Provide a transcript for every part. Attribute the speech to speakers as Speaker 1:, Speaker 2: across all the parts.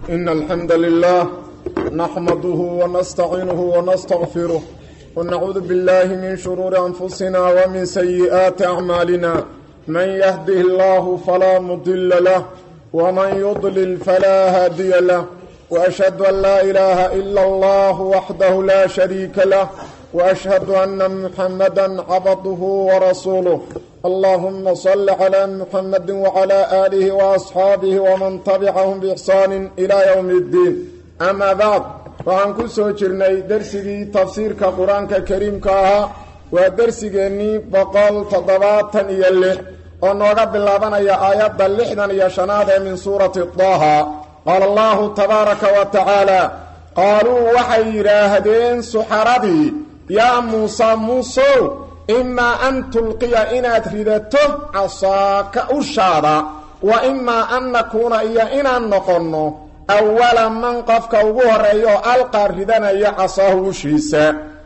Speaker 1: إن الحمد لله نحمده ونستعينه ونستغفره ونعوذ بالله من شرور أنفسنا ومن سيئات أعمالنا من يهده الله فلا مضل له ومن يضلل فلا هادي له وأشهد أن لا إله إلا الله وحده لا شريك له وأشهد أن محمدا عبده ورسوله اللهم صل على محمد وعلى آله وأصحابه ومن تبعهم بإحسان إلى يوم الدين أما بعد waxaan ku soo jirnay dersigii tafsiirka qur-aanka kariimka ahaa waa dersigeennii boqol toddobaatan iyo lix oo nooga bilaabanaya aayadda lixdan iyo shanaad ee min suurati daaha qaala allahu tabaaraka wa tacaala qaaluu waxay yidhaahdeen suxaradii yaa muuse muusow imaa an tulqiya inaad ridato casaaka ushaada wa imaa an nakuuna iyo inaan noqonno awala man qofka ugu horreeya oo alqaa ridanaya casaahu ushiisa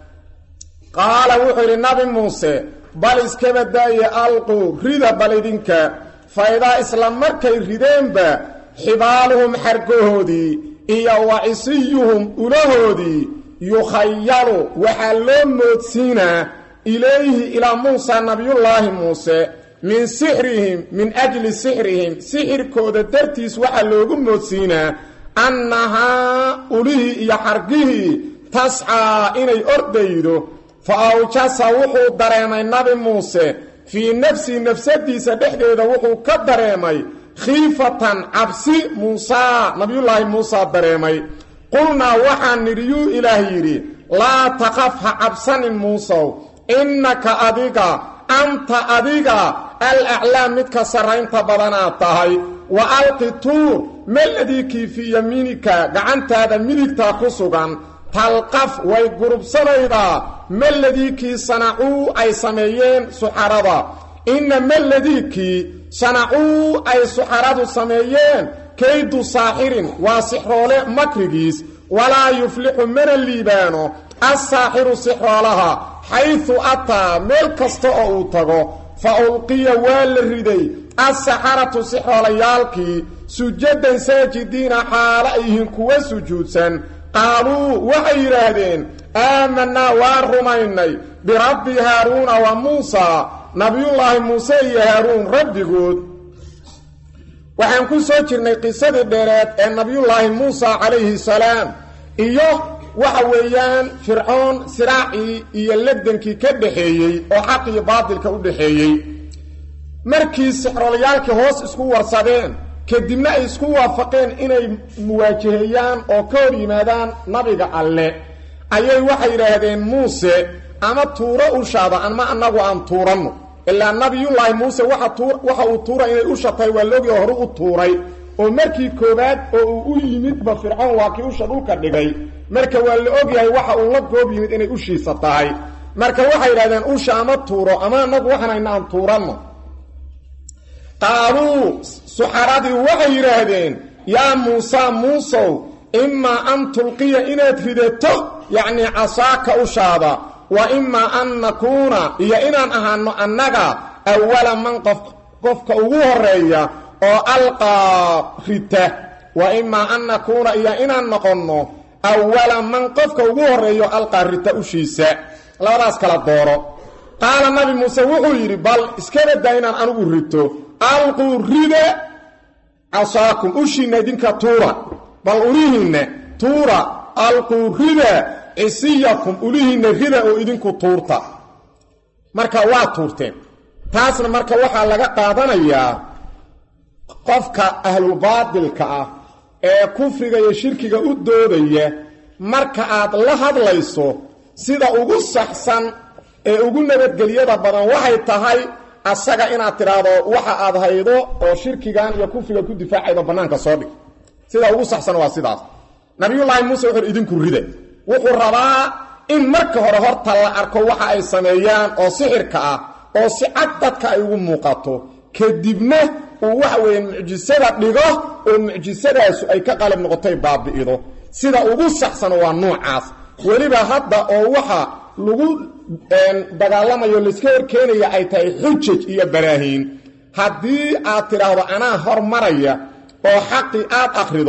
Speaker 1: qaala wuxuu yidhi nabi muuse bal iskaba daaye alquu rida bal idinka faydaa isla markay rideenba xibaaluhum xargahoodii iyo wa cisiyuhum ulahoodii yukhayalu waxaa loo moodsiinaa ilayhi ilaa muusa nabiyullaahi muuse min sixrihim min ajli sixrihim sixirkooda dartiis waxaa loogu moodsiinaa annahaa ulihii iyo xargihii tascaa inay ordaydo fa awjasa wuxuu dareemay nabi muuse fii nafsii nafsadiisa dhexdeeda wuxuu ka dareemay khiifatan cabsi muusaa nabiyullaahi muusa dareemay qulnaa waxaan nidhi yuu ilaah yidhi laa taqaf ha cabsanin muusow innaka adiga anta adiga al aclaa midka sarraynta badanaad tahay wa alqi tuur meladii kii fii yamiinika gacantaada midigtaa ku sugan talqaf way gurubsanaydaa meladii kii sanacuu ay sameeyeen suxarada inna meladii kii sanacuu ay suxaradu sameeyeen kaydu saaxirin waa sixroole makrigiis walaa yuflixu mana liibaano assaaxiru sixroolaha xaydu ataa meel kasta oo uu tago fa ulqiya waa la riday assaxaratu sixroolayaalkii sujadan saajidiina xaalo ay yihiin kuwa sujuudsan qaaluu waxay yidhaahdeen aamanaa waa rumaynay birabbi haaruuna wa muusaa nabiyullaahi muuse iyo haaruun rabbigood waxaan ku soo jirnay qisadii dheereed ee nabiyullaahi muusa calayhi salaam iyo waxa weeyaan fircoon siraacii iyo ladankii ka dhexeeyey oo xaq iyo baadilka u dhexeeyey markii sixrolayaalkii hoos isku warsadeen kadibna ay isku waafaqeen inay muwaajaheeyaan oo ka hor yimaadaan nabiga alle ayay waxay yidhaahdeen muuse ama tuuro ushaada ama annagu aan tuuranno ilaa nabiyullaahi muuse waxa uu tuura inay usha tahay waa loogi horu u tuuray oo markii koowaad oo uu u yimidba fircoon waa kii usha dhulka dhigay marka waa la ogyahay waxa uu la goob yimid inay ushiisa tahay marka waxay yidhahdeen usha ama tuuro ama annagu waxanayna aan tuuranno qaaluu suxaradii waxay yidhaahdeen yaa muusa muusow imaa an tulqiya inaad ridato yacnii casaaka ushaada wa imaa an nakuuna iyo inaan ahaano annaga awala man qof qofka ugu horeeya oo alqaa rita wa imaa an nakuuna iyo inaan noqonno awala man qofka ugu horreeyo alqaa rita ushiisa labadaas kala dooro qaala nabi muuse wuxuu yidhi bal iskaba daa inaan anigu rito alquu rida casaakum ushiinna idinka tuura bal ulihiinna tuura alquu rida cisiyakum ulihiinna rida oo idinku tuurta marka waa tuurteen taasna marka waxaa laga qaadanayaa qofka ahlulbaadilka ah ee kufriga iyo shirkiga u doodaya marka aad la hadlayso sida ugu saxsan ee ugu nabadgelyada badan waxay tahay asaga inaad tidhaahdo waxa aad haydo oo shirkigan iyo kufriga ku difaacaydo bannaanka soo dhig sida ugu saxsan waa sidaas nabiyullaahi muuse wuxuu idinku rida wuxuu rabaa in marka hore horta la arko waxa ay sameeyaan oo sixirka ah oo si cad dadka ay ugu muuqato kadibna uu waxa weeye mucjisada dhigo oo mucjisadaasu ay ka qalib noqotay baabi'ido sida ugu saxsan waa nuucaas weliba hadda oo waxa lagu dagaalamayo layska horkeenaya ay tahay xujaj iyo baraahiin haddii aad tidhaahdo anaa hormaraya oo xaqii aad akhrido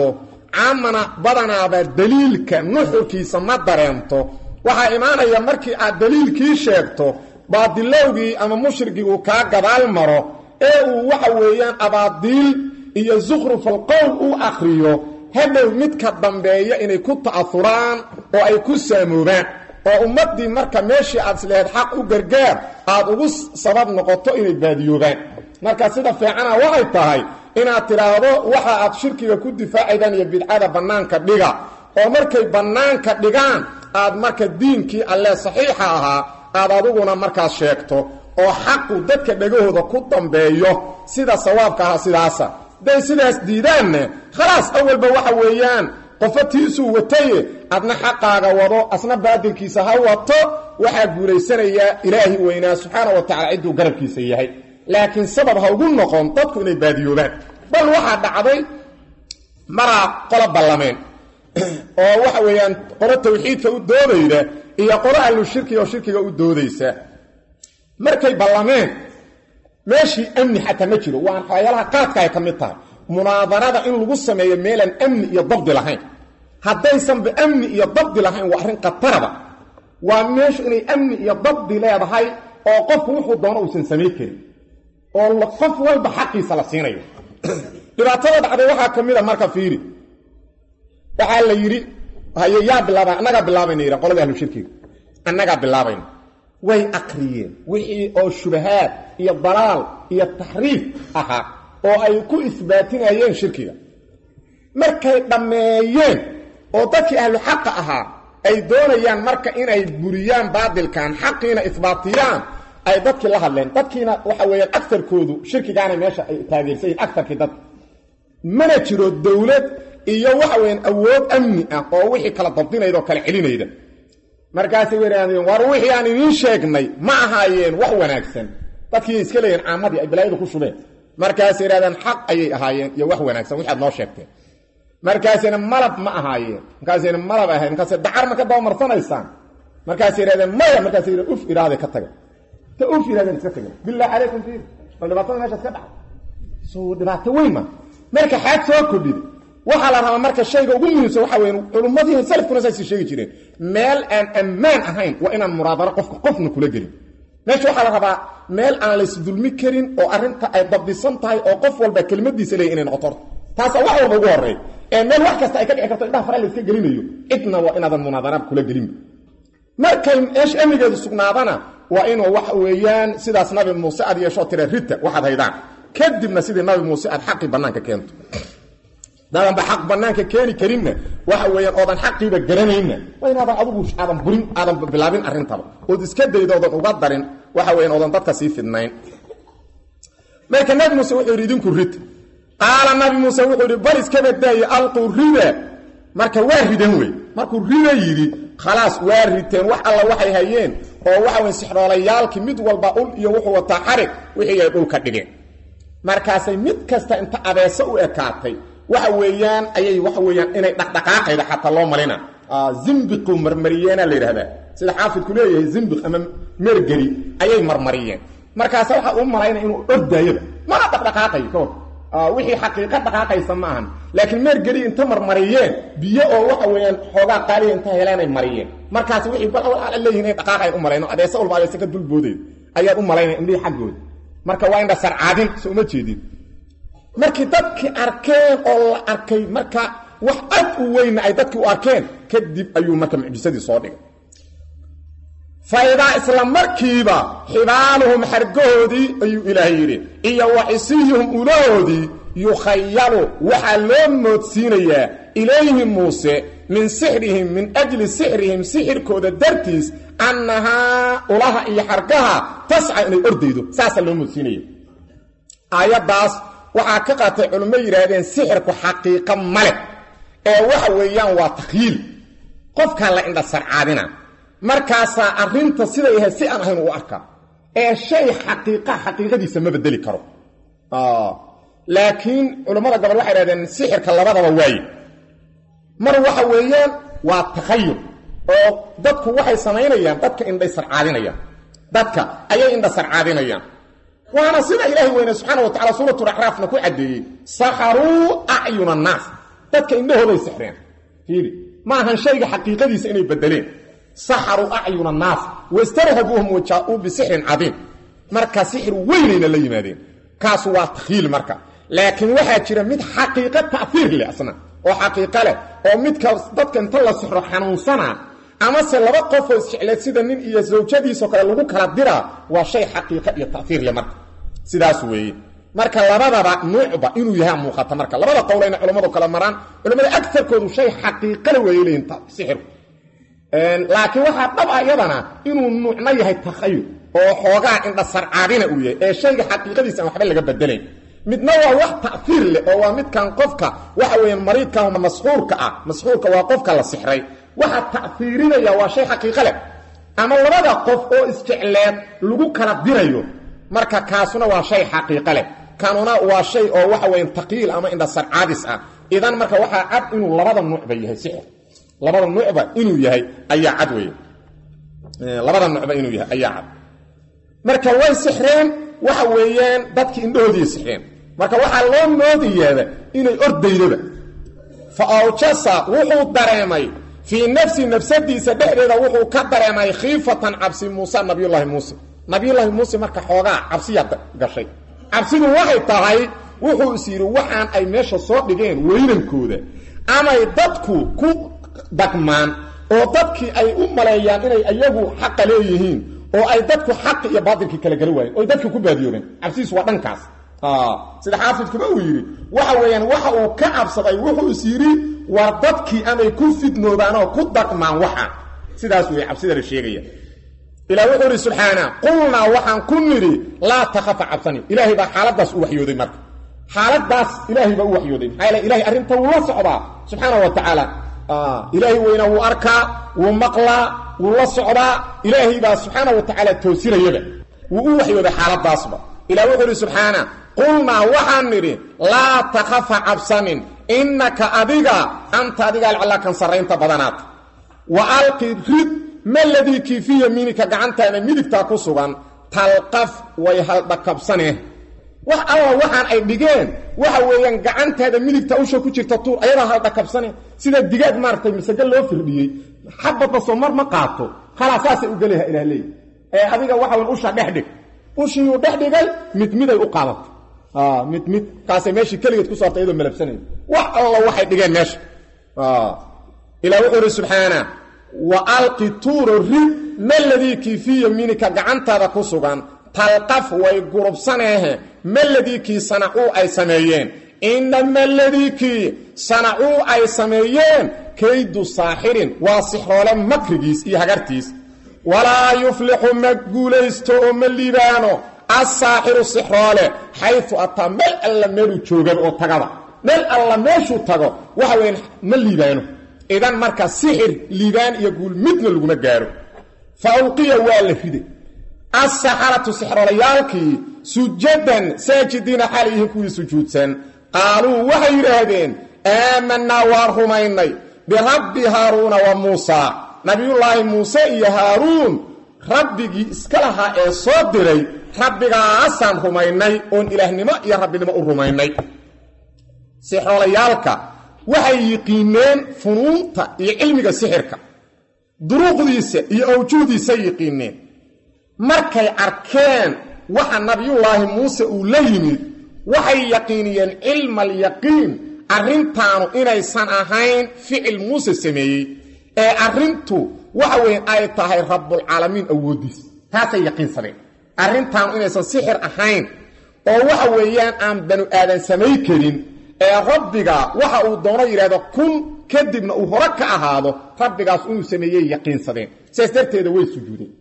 Speaker 1: caamana badanaaba daliilka nuxurkiisa ma dareento waxaa imaanaya markii aad daliilkii sheegto baadilowgii ama mushrigii kaa gadaal maro ee uu waxa weeyaan abaadiil iyo zukhrufal qowl u akhriyo hadhow midka dambeeya inay ku ta'afuraan oo ay ku saamoobaan oo ummaddii marka meeshii aad isleheed xaq u gargaar aad ugu sabab noqoto inay baadiyoobaan marka sida fiicana waxay tahay inaad tidhaahdo waxa aad shirkiga ku difaacaydaan iyo bidcada bannaanka dhiga oo markay bannaanka dhigaan aad marka diinkii alle saxiixa ahaa aad aduguna markaas sheegto oo xaqu dadka dhegahooda ku dambeeyo sida sawaabka aha sidaasa hadday sidaas diidaanna khalaas awalba waxa weeyaan qofatiisuu wataye adna xaqaaga wado asna baadilkiisa ha wato waxaa guulaysanayaa ilaahi weynaa subxaana wa tacala cidduu garabkiisa yahay laakiin sabab ha ugu noqon dadku inay baadiyoobaan bal waxaa dhacday maraa qola ballameen oo waxa weeyaan qolo tawxiidka u doodayda iyo qolo ahlu shirkiga oo shirkiga u doodaysa markay ballameen meeshii amni xataa ma jiro waa waxyaalaha qaadka ay ka mid tahay munaadarada in lagu sameeyo meelaan amni iyo dabdi lahayn haddaysanba amni iyo dabdi lahayn waa arrin khataraba waa meeshu inay amni iyo dabdi leedahay oo qofku wuxuu doono uusan samayn karin oo qof walba xaqiisa la siinayo dhibaatada dhacday waxaa ka mid a marka fiiri waxaa la yidhi haye yaa bilaaba annagaa bilaabayna yidhan qolada ahlu shirkiga annagaa bilaabayna way akriyeen wixii oo shubahaad iyo dalaal iyo taxriif ahaa oo ay ku isbaatinayeen shirkiga markay dhammeeyeen oo dadkii ahlu xaqa ahaa ay doonayaan marka inay buriyaan baadilkan xaqiina isbaatiyaan ay dadkii la hadleen dadkiina waxa weeyaan agarkoodu shirkigaana meesha ay taageersayiin agarkii dadka mana jiro dowlad iyo waxa weyaan awood amni ah oo wixii kala dabdinayda oo kala celinayda markaasay waraadeen war wixii aan idiin sheegnay ma ahaayeen wax wanaagsan dadkii iska leeyihin caamadii ay balaayadu ku shubeen markaasay yidhahdeen xaq ayay ahaayeen iyo wax wanaagsan wixi aad noo sheegteen markaasayna malab ma ahaayeen markaasayna malab ahayn markaasay dacar ma ka dabamarsanaysaan markaasay yidhahdeen maya markaasay yidha uf idhaahday ka taga ta uf yidhahdeen iska tagen billah calaykum fiir bal dhibaatada meeshaas ka dhaca soo dhibaato weyn ma marka xaad soo kordhida waxaa la rabaa marka shayga ugu muhiimsan waxa weyn culummadii salafkuna saasay sheegi jireen meel aan ammaan ahayn waa inaan muraadaro qofka qofna kula gelin meesha waxaa la rabaa meel aan laysdulmi karin oo arrinta ay dabdisan tahay oo qof walba kelimadiisa leeya inay noqoto horta taasaa wax walba ugu horreey ee meel wax kasta ay ka dhici karto indhaha fara layska gelinayo cidna waa inaadan munaadaraad kula gelinba markay meesha amnigeedu sugnaadana waa inuu waxa weeyaan sidaas nabi muuse aad yeeshoo tira rita waxaad haydaan kadibna sidii nabi muuse aad xaqii bannaanka keento dadanba xaq bannaanka keeni karinna waxa weeyaan oodan xaqiiba garanayna waa inaadan adugu aadan burin aadan bilaabin arrintaba ood iska daydo oodan uga darin waxa weeyaan oodan dadka sii fidnayn marka nabi muuse wuxuu yidhi idinku rid qaala nabi muuse wuxuu yidhi bal iska badaaye alquu rida marka waa ridan wey markuu rida yidhi khalaas waa riteen wax alla waxay hayeen oo waxa weyn sixroolayaalkii mid walba ul iyo wuxuu wataa xarig wixii ay dhulka dhigeen markaasay mid kasta inta abeeso u ekaatay waxa weeyaan ayay waxa weeyaan inay dhaqdhaqaaqayda xataa loo malina zimbiqu marmariyeena la yidhahdaa sida xaafidku leeyahay zimbiq ama mergeli ayay marmariyeen markaasa waxaa u malayna inuu ordaayaba mana dhaqdhaqaaqayo ka hor wixii xaqiiqa dhaqaaqaysa ma ahan laakiin meergeli inta marmariyeen biyo oo waxa weeyaan xoogaa qaaliya inta heleenay mariyeen markaas wixii bal leeyihin inay dhaqaaqay u malayno adeese walba adeese ka dulboodeed ayaad u malaynaya indhihii xaggooda marka waa indha sarcaadin so uma jeedin markii dadkii arkeen oo la arkay marka wax ad u weyna ay dadkii u arkeen kadib ayuu marka mucjisadii soo dhigay faidaa isla markiiba xibaaluhum xargahoodii ayuu ilaahay yidhi iyo waxisiyuhum ulahoodii yukhayalu waxaa loo moodsiinayaa ilayhi muuse min sixrihim min ajli sixrihim sixirkooda dartiis annahaa ulaha iyo xargaha tasca inay ordaydo saasaa loo moodsiinaya aayaddaas waxaa ka qaatay culummo yidhaahdeen sixirku xaqiiqo male ee waxa weeyaan waa takhyiil qofkaa la indha sarcaadina markaasaa arrinta siday ahayd si aan ahayn u arkaa ee shay xaqiiqa xaqiiqadiisa ma bedeli karo laakiin culammada gobol waxay dhahdeen sixirka labadaba waaye mar waxa weeyaan waa takhayul oo dadku waxay samaynayaan dadka indhay sarcaadinayaan dadka ayay indha sarcaadinayaan waana sida ilaahay weyne subxaana wa tacala suuratu acraafna ku caddeeyey saxaruu acyuna annaas dadka indhahooday sixreen fiiri ma ahan shayga xaqiiqadiisa inay bedeleen saxaruu acyuna annaas wastarhabuuhum wajaa-uu bisixrin cadiim marka sixir weynayna la yimaadeen kaasu waa takhiil marka laakiin waxaa jira mid xaqiiqo ta'iir leh asna oo xaqiiqo leh oo midka dadka inta la sixro xanuunsana amase laba qofoo isjecleed sida nin iyo zawjadiisoo kale lagu kala diraa waa shay xaqiiqo iyo ta'iir leh marka sidaas weeye marka labadaba nuucba inuu yahay muuqata marka labada qowlayna culammadu kala maraan culamada agarkoodu shay xaqiiqale weeye leeyihin sixirku laakiin waxaa dhab ah iyadana inuu nuucna yahay takhayul oo xoogaa indhasarcaadina uu yahay ee shayga xaqiiqadiisa aan waxba laga bedelayn midna waa wax ta'iir leh oo waa midkan qofka waxa weeyaan mariidkan masxuurka ah masxuurka waa qofka la sixray waxa ta'iirinaya waa shay xaqiiqo leh ama labada qof oo isjecleed lagu kala dirayo marka kaasuna waa shay xaqiiqo leh kanuna waa shay oo waxa weeyaan taqiil ama indhasarcaadis ah idan marka waxaa cad inuu labada nuucba yahay sixir labada nuucba inuu yahay ayaa cad weeye labada nuucba inuu yahay ayaa cad marka way sixreen waxa weeyaan dadkii indhahoodii sixreen marka waxaa loo moodayaaba inay ordaydaba fa awjasa wuxuu dareemay fii nafsi nafsadiisa dhexdeeda wuxuu ka dareemay khiifatan cabsi muuse nabiyullaahi muuse nabiyullaahi muuse marka xoogaa cabsiyaa gashay cabsidu waxay tahay wuxuu is yidhi waxaan ay meesha soo dhigeen weynankooda amay dadku ku dagmaan oo dadkii ay u maleeyaan inay ayagu xaqa leeyihiin oo ay dadku xaqi iyo baatilkii kala gala waayeen oy dadkii ku baadiyoobeen cabsidiisu waa dhankaas sida xaafidkuba uu yidhi waxa weeyaan waxa uu ka cabsaday wuxuu is yidhi war dadkii amay ku fidnoobaan oo ku dagmaan waxa sidaas wey cabsida la sheegaya ilah wuxuu idhi subxaana qulnaa waxaan ku nidhi laa takhafa cabsani ilaahay baa xaaladaas u waxyooday marka xaaladaas ilaahay baa u waxyooday maxaa yeele ilahay arrinta wuu la socdaa subxaana wa tacaala ilaahay weyna wuu arkaa wuu maqlaa wuu la socdaa ilaahay baa subxaana wa tacaala toosinayaba wuu u waxyooday xaaladaasba ilah wuxuu idhi subxaana qulnaa waxaan nidhi laa takhafa cabsanin innaka adiga anta adiga alcallaa kan sarraynta badanaata wa alqi rid ma ladii kii fii yamiinika gacantaada midigtaa ku sugan talqaf way haldhakabsaneh wax alla waxaan ay dhigeen waxa weeyaan gacantaada midigta usha ku jirta tuur ayadaa haldhakabsane sida digaag maaragtay masago loo firdhiyey xabadba soo mar ma qaato halaa saasay u gelaha ilah leey ee adiga waxa weyn usha dhex dhig ushiiyuu dhex dhigay mid miday u qaadatay mid mid kaasay meeshii keligeed ku saartay iyadoo malabsanaya wax alla waxay dhigeen meesha ilah wuxuu ihi subxaana wa alqi tuuro rid ma ladii kii fii yamiinika gacantaada ku sugan talqaf way gurubsaneehe ma ladii kii sanacuu ay sameeyeen inama ladii kii sanacuu ay sameeyeen kaydu saaxirin waa sixroole makrigiis iyo hagartiis walaa yuflixu ma guulaysto oo ma liibaano assaaxiru sixroole xayu ataa meel alla meeluu joogaba oo tagaba meel alla meeshuu tago waxa weyan ma liibaano idan marka sixir liibaan iyo guul midna laguma gaaro fa ulqiya waa la riday assaxaratu sixrolayaalkii sujadan saajidiina xaal yihiin kuwii sujuudsan qaaluu waxay yidhaahdeen aamanaa waan rumaynay birabbi haaruuna wa muusaa nabiyullaahi muuse iyo haaruun rabbigii iska lahaa ee soo diray rabbigaasaan rumaynay oon ilaahnimo iyo rabbinimo u rumaynay sixrolayaalka waxay yiqiineen funuunta iyo cilmiga sixirka duruuqdiisa iyo awjuudiisa yiqiineen markay arkeen waxa nabiyullaahi muuse uu la yimid waxay yaqiiniyeen cilma alyaqiin arrintaanu inaysan ahayn ficil muuse sameeyey ee arrintu waxa weeye ay tahay rabbulcaalamiin awooddiis taasay yaqiinsadeen arrintaanu inaysan sixir ahayn oo waxa weeyaan aan banu aadan samay karin ee rabbiga waxa uu doono yidhahdo kun kadibna uu hore ka ahaado rabbigaas inuu sameeyey yaqiinsadeen sidaas darteeda way sujuudeen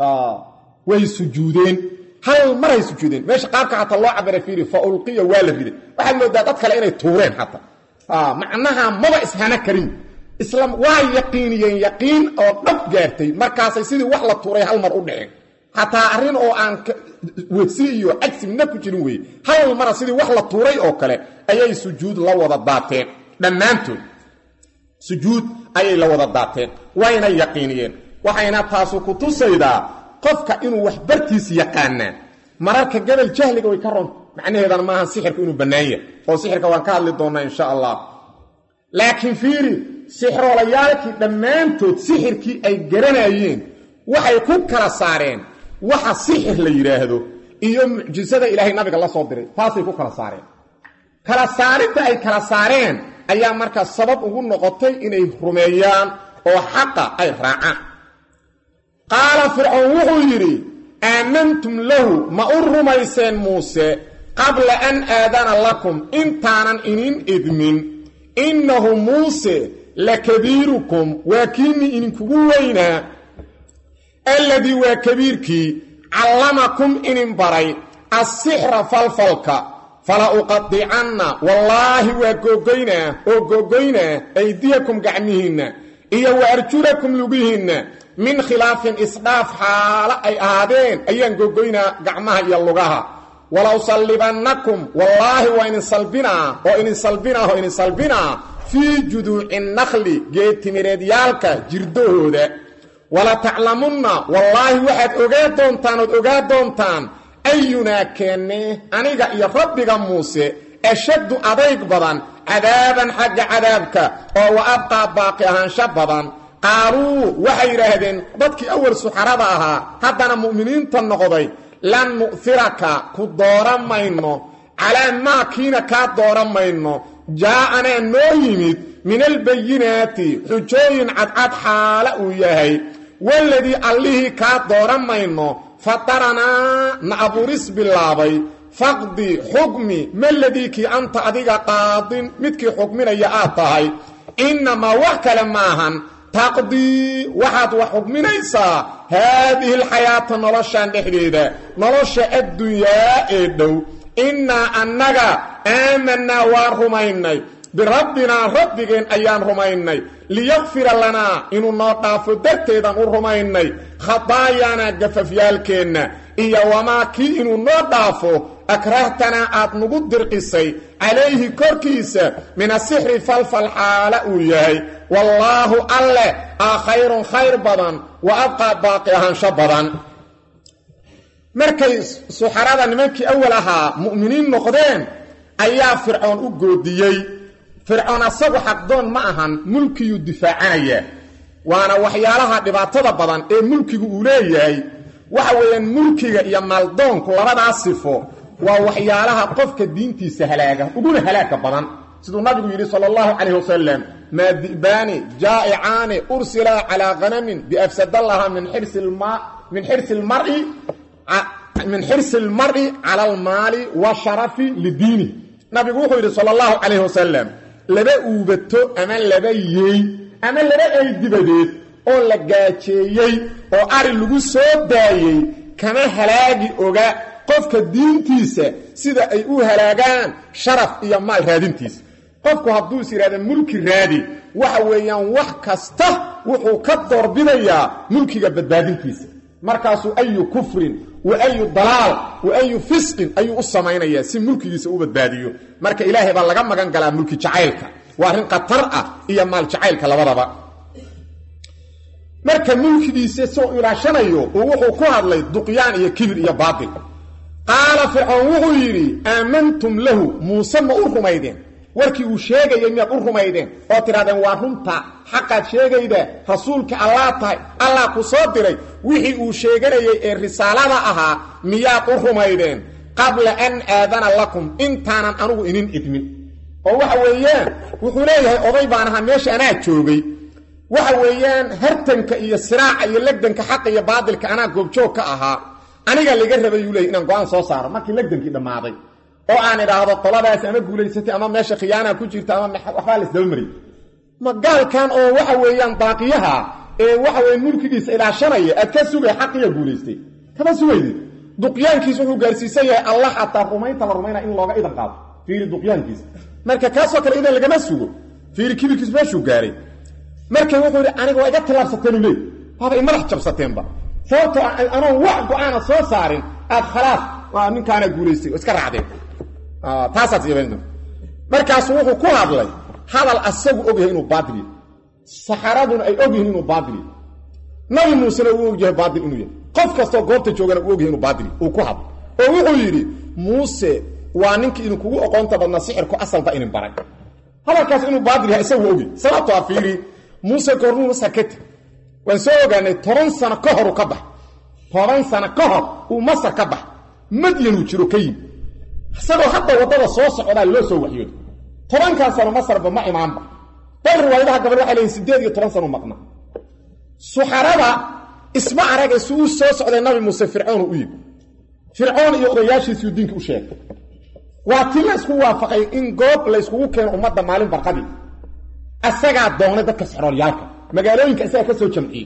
Speaker 1: way sujuudeen hal maray sujuudeen meesha qaabka xataa loo cabiray fiiri fa ulqiya waa la riday waxaad moodaa dad kale inay tuureen xataa macnaha maba ishana karin isla waa yaqiiniyeen yaqiin oo dhab gaartay markaasay sidii wax la tuuray hal mar u dhiceen xataa arrin oo aan wegsi iyo cagsi midna ku jirin weye hal mara sidii wax la tuuray oo kale ayay sujuud la wada daateen dhammaantood sujuud ayay la wada daateen wayna yaqiiniyeen waxayna taasu ku tusaydaa qofka inuu wax bartiis yaqaanaa mararka gabal jahliga way ka ronta macnaheedana maaha sixirka inuu bannaan yahay oo sixirka waan ka hadli doonnaa insha allah laakiin fiiri sixroolayaalkii dhammaantood sixirkii ay garanayeen waxay ku kala saareen waxa sixir la yidhaahdo iyo mucjisada ilaahay nabiga la soo diray taasay ku kala saareen kala saaridda ay kala saareen ayaa markaa sabab ugu noqotay inay rumeeyaan oo xaqa ay raacaan qaala fircoon wuxuu yidhi aamantum lahu ma u rumayseen muuse qabla an aadana lakum intaanan inin idmin innahu muuse lakabiirukum waa kiinii idinkugu weynaa alladii waa kabiirkii callamakum inin baray assixra falfalka fala uqadicanna wallaahi waa googoynaa oo googoynaa aydiyakum gacmihiinna iyo wa arjulakum lugihiinna min khilaafin isdhaaf xaalo ay ahaadeen ayaan googoynaa gacmaha iyo lugaha walow sallibannakum wallaahi waa idin salbinaa oo idin salbinaa oo idin salbinaa fii juduuci nakli geedtimireedyaalka jirdahooda wala taclamunna wallaahi waxaad ogaa doontaan ood ogaa doontaan ayunaa keennee aniga iyo rabbiga muuse ashaddu adayg badan cadaaban xagga cadaabka oo wa abqaa baaqi ahaansho badan qaaluu waxay yidhaahdeen dadkii awal suxarada ahaa haddana mu'miniinta noqday lan nu'hiraka ku dooran mayno calaa maa kiina kaa dooran mayno jaa'anaa noo yimid min albayinaati xujooyin cadcad xaala uu yahay waladii allihii kaa dooran mayno fataranaa na abuuris bilaabay faqdi xukmi maladii kii anta adiga qaadin midkii xukminaya aad tahay innamaa wax kale maahan taqdii waxaad wax xukminaysaa haadihi alxayaata noloshan dhexdeeda nolosha addunyaa ee dhow innaa annaga aamanaa waan rumaynay birabbinaa rabbigeen ayaan rumaynay liyakfira lanaa inuu noo dhaafo darteedaan u rumaynay khadaayaanaa gafafyaalkeenna iyo wamaa kii inuu noo dhaafo akrahtanaa aad nagu dirqisay calayhi korkiisa min asixri falfal xaala uu yahay wallaahu alleh aa khayrun khayr badan wa abqaa baaqi ahaansho badan markay suxarada nimankii awal ahaa mu'miniin noqdeen ayaa fircoon u goodiyey fircoon asagu xaqdoon ma ahan mulkiyuu difaacanaya waana waxyaalaha dhibaatada badan ee mulkigu uu leeyahay waxa weeyaan mulkiga iyo maaldoonku labadaas sifo waa waxyaalaha qofka diintiisa halaaga uguna halaaga badan siduu nabigu yidhi sala allahu calayh wasalam maa di'baani jaa'icaani ursilaa calaa hanamin biafsadallaha min xirsi min xirsi lmari min xirsi almar'i cala almaali washarafi lidiini nabigu wuxuu yidhi sala allahu calayh wasalam laba uubato ama laba yeey ama laba ey dibadeed oo la gaajeeyey oo ari lagu soo daayey kama halaagi oga qofka diintiisa sida ay u halaagaan sharaf iyo maal raadintiisa qofku hadduu is yidhahda mulki raadi waxa weeyaan wax kasta wuxuu ka doorbidayaa mulkiga badbaadintiisa markaasuu ayu kufrin wa ayu dalaal wa ayu fisqin ayuu u samaynayaa si mulkigiisa u badbaadiyo marka ilaahay baa laga magan galaa mulki jacaylka waa arrin khatar ah iyo maal jacaylka labadaba marka mulkigiisa soo ilaashanayo uu wuxuu ku hadlay duqyaan iyo kibir iyo baatil qaala fircoon wuxuu yidhi aamantum lahu muuse ma u rumaydeen warkii uu sheegayay miyaad u rumaydeen oo tidhahdeen waa runta xaqaad sheegayda rasuulka allaa tahay allah ku soo diray wixii uu sheeganayay ee risaalada ahaa miyaad u rumaydeen qabla an aadana lakum intaanan anugu inin idmin oo waxa weeyaan wuxuu leeyahay oday baan ahaa meesha anaa joogay waxa weeyaan hartanka iyo siraaca iyo legdanka xaqa iyo baadilka anaa goobjoog ka ahaa aniga laga rabay uu leeyay inaan go-aan soo saaro markii legdankii dhammaaday oo aan idhaahdo qoladaas ama guulaysatay ama meesha khiyaanaa ku jirta ama waxbaa la isdabamaray ma gaalkan oo waxa weeyaan baaqiyaha ee waxa weya mulkigiisa ilaashanaya aad ka sugay xaqiya guulaystay kama sugaydi duqyaankiis wuxuu gaarsiisan yahay allah xataa rumaynta la rumaynaa in looga idan qaado fiiri duqyaankiisa marka kaasoo kale idan lagama sugo fiiri kibirkiis meeshuu gaaray marka wuxuu yidhi aniga waa iga tilaabsateenu leey waaba i madax jabsateenba sababtoo anoon wax go-aana soo saarin aad khalaas waa ninkaana guulaystay oo iska raacdeen taasaad yaban markaasuu wuxuu ku hadlay hadal asagu ogyahay inuu baatil yahay saxaraduna ay ogyihiin inuu baatil yahay nabi muusena uu ogyahay baatil inuu yahay qof kastoo goobta joogana uu ogyahay inuu baatil uu ku hadlo oo wuxuu yidhi muuse waa ninkii idinkugu oqoonta badnaa sixirku asalba inin baray hadalkaas inuu baadil yahay isagu ogi sababto a fiiri muuse goornuu masar ka teg waan soo ogaanay toban sano ka hor uu ka bax toban sano ka hor uu masar ka bax madyanuu jiro ka yimi isagoo hadda waddada soo socdaa loo soo waxyooday tobankan sano masarba ma imaanba bal riwaayadaha gabal waxay leeyihin siddeed iyo toban sano maqna suxarada isma arage si uu soo socday nabi muuse fircoonu u yimi fircoon iyo odayaashiisuu diinka u sheegay waa ti la isku waafaqay in goob la yskugu keeno ummadda maalin barqadii asagaa doonay dadka sixroolyaalka magaalooyinka isagaa ka soo jamciyey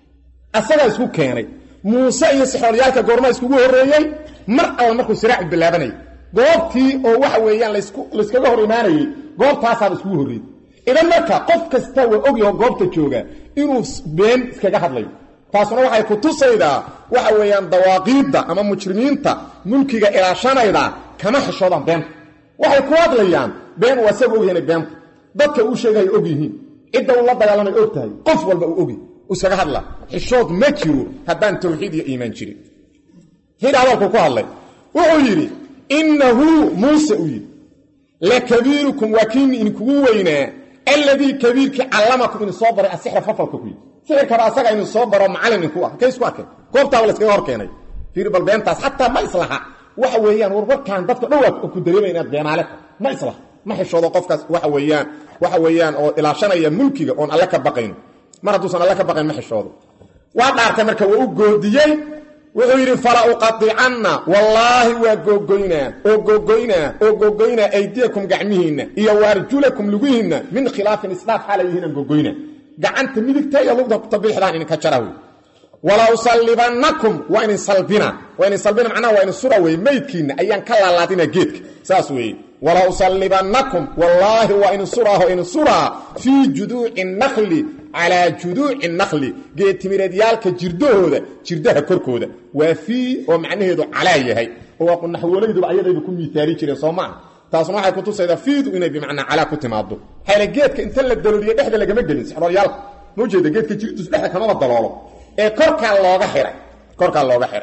Speaker 1: asagaa isku keenay muuse iyo sixroolyaalka goormaa iskugu horreeyey mar alla markuu siraacu bilaabanayay goobtii oo waxa weeyaan layskaga hor imaanayey goobtaasaaba iskugu horreeyey idan marka qof kasta waa ogyaho goobta jooga inuu been iskaga hadlayo taasuna waxay ku tusaydaa waxa weeyaan dawaaqiidda ama mujrimiinta mulkiga ilaashanayda kama xishoodaan beenta waxay ku hadlayaan been waa isaga ogyahan beenta dadka uu sheegaya og yihiin cidda uu la dagaalamay og tahay qof walba uu ogy uu iskaga hadla xishood ma jiro haddaan tawxiid iyo iimaan jirin hidha hadalku ku hadlay wuxuu yidhi innahu muuse uu yidhi lakabiirukum waa kiini idinkugu weynaa alladii kabiirkii callamakum idin soo baray asixra fafalka ku yidhi sixirkaba asaga idin soo baro macallin idinku ah kay isku arkeen goobtaaba la iskaga hor keenay fiiri bal beentaas xataa ma islaha waxa weeyaan war warkaan dadka dhow waa ku dareemaya inaad beenaale ma islaha ma xishoodo qofkaas waxa weeyaan waxa weeyaan oo ilaashanaya mulkiga oon alle ka baqayn mar hadduusan alle ka baqayn ma xishoodo waa dhaartay marka waa u goodiyey wuxuu yidhi fala uqadicanna wallaahi waa googoynaa oo googoynaa oo googoynaa aydiyakum gacmihiinna iyo waarjulakum lugihiinna min khilaafin isdhaaf xaalay yihiinaan googoynaa gacanta midigta iyo lugda tabiixdaan idinka jara wey wala usallibannakum waa idin salbina waa idin salbina macnaha waa idin sura wey meydkiinna ayaan ka laalaadina geedka saas weeye wala usallibannakum wallaahi waa idin suraaho idin suraa fii juduuci nakli calaa juduuci nakli geedtimireedyaalka jirdahooda jirdaha korkooda waa fii oo macnaheedu calaa yahay oo naxwooleyduba ayadayba ku miiaali jireen soo maaha taasna waxay ku tusaydaa fiidu inay bimacnaa calaa ku timaado xayla geedka inta la dalooliye dhexda lagama gelin sixroolyaalka ma ujeeda geedka jirtus dhexda kamaba daloolo ee korkaa looga xihay korkaa looga xihay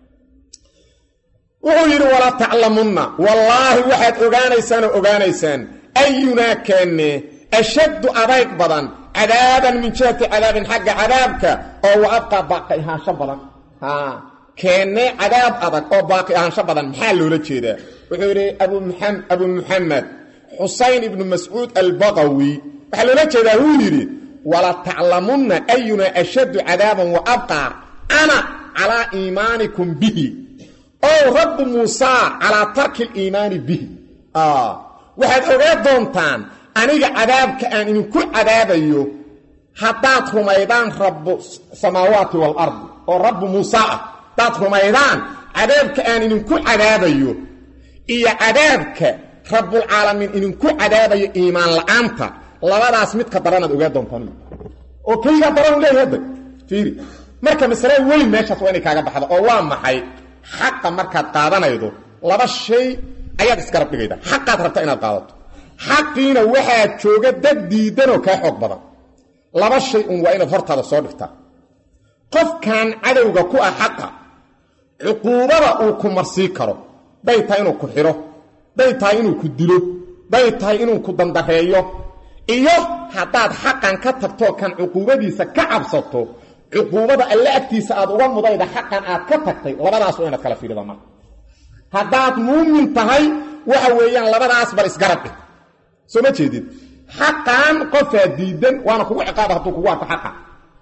Speaker 1: wuxuu yidhi walaa taclamunna wallaahi waxaad ogaanaysaan oo ogaanaysaan ayunaa keenne ashaddu adayg badan cadaaban min jihati cadaabin xagga cadaabka oo wa abqaa baaqi ahaansho badan keenne cadaab adag oo baaqi ahaansho badan maxaa loola jeedaa wuxuu yidhi abu muxamed xusayn ibnu mascuud albaqawi waxaa loola jeedaa wuu yidhi wala taclamunna ayunaa ashaddu cadaaban wa abqaa ana calaa iimaanikum bihi ow rabbi muusaa calaa tarki liimaani bihi waxaad ogaa doontaan aniga cadaabka aan idinku cadaabayo haddaad rumaydaan rabbu samaawaati waalardi oo rabbu muusaa ah haddaad rumaydaan cadaabka aan idinku cadaabayo iyo cadaabka rabbulcaalamiin idinku cadaabayo iimaan la'aanta labadaas midka daranaad ogaa doontaan oo kaygaa daranu leeyahay hadda fiiri marka masale weyn meeshaas waa inay kaaga baxda oo waa maxay xaqa markaad qaadanaydo laba shay ayaad isgarab dhigayda xaqaad rabta inaad qaadato xaqiina waxaad jooga dad diidanoo kaa xoog badan laba shay un waa inaad hortaada soo dhigtaa qofkan cadowga ku ah xaqa cuquubada uu ku marsii karo day tahay inuu ku xidho day tahay inuu ku dilo day tahay inuu ku dandareeyo iyo haddaad xaqan ka tagtoo kan cuquubadiisa ka cabsato cuquubada alle agtiisa aad uga mudayda xaqan aad ka tagtay labadaas waa inaad kala fiirida marka haddaad muumin tahay waxa weeyaan labadaas bal isgarab dhig soo ma jeedid xaqan qofaa diidan waana kugu ciqaaba hadduu kugu arko xaqa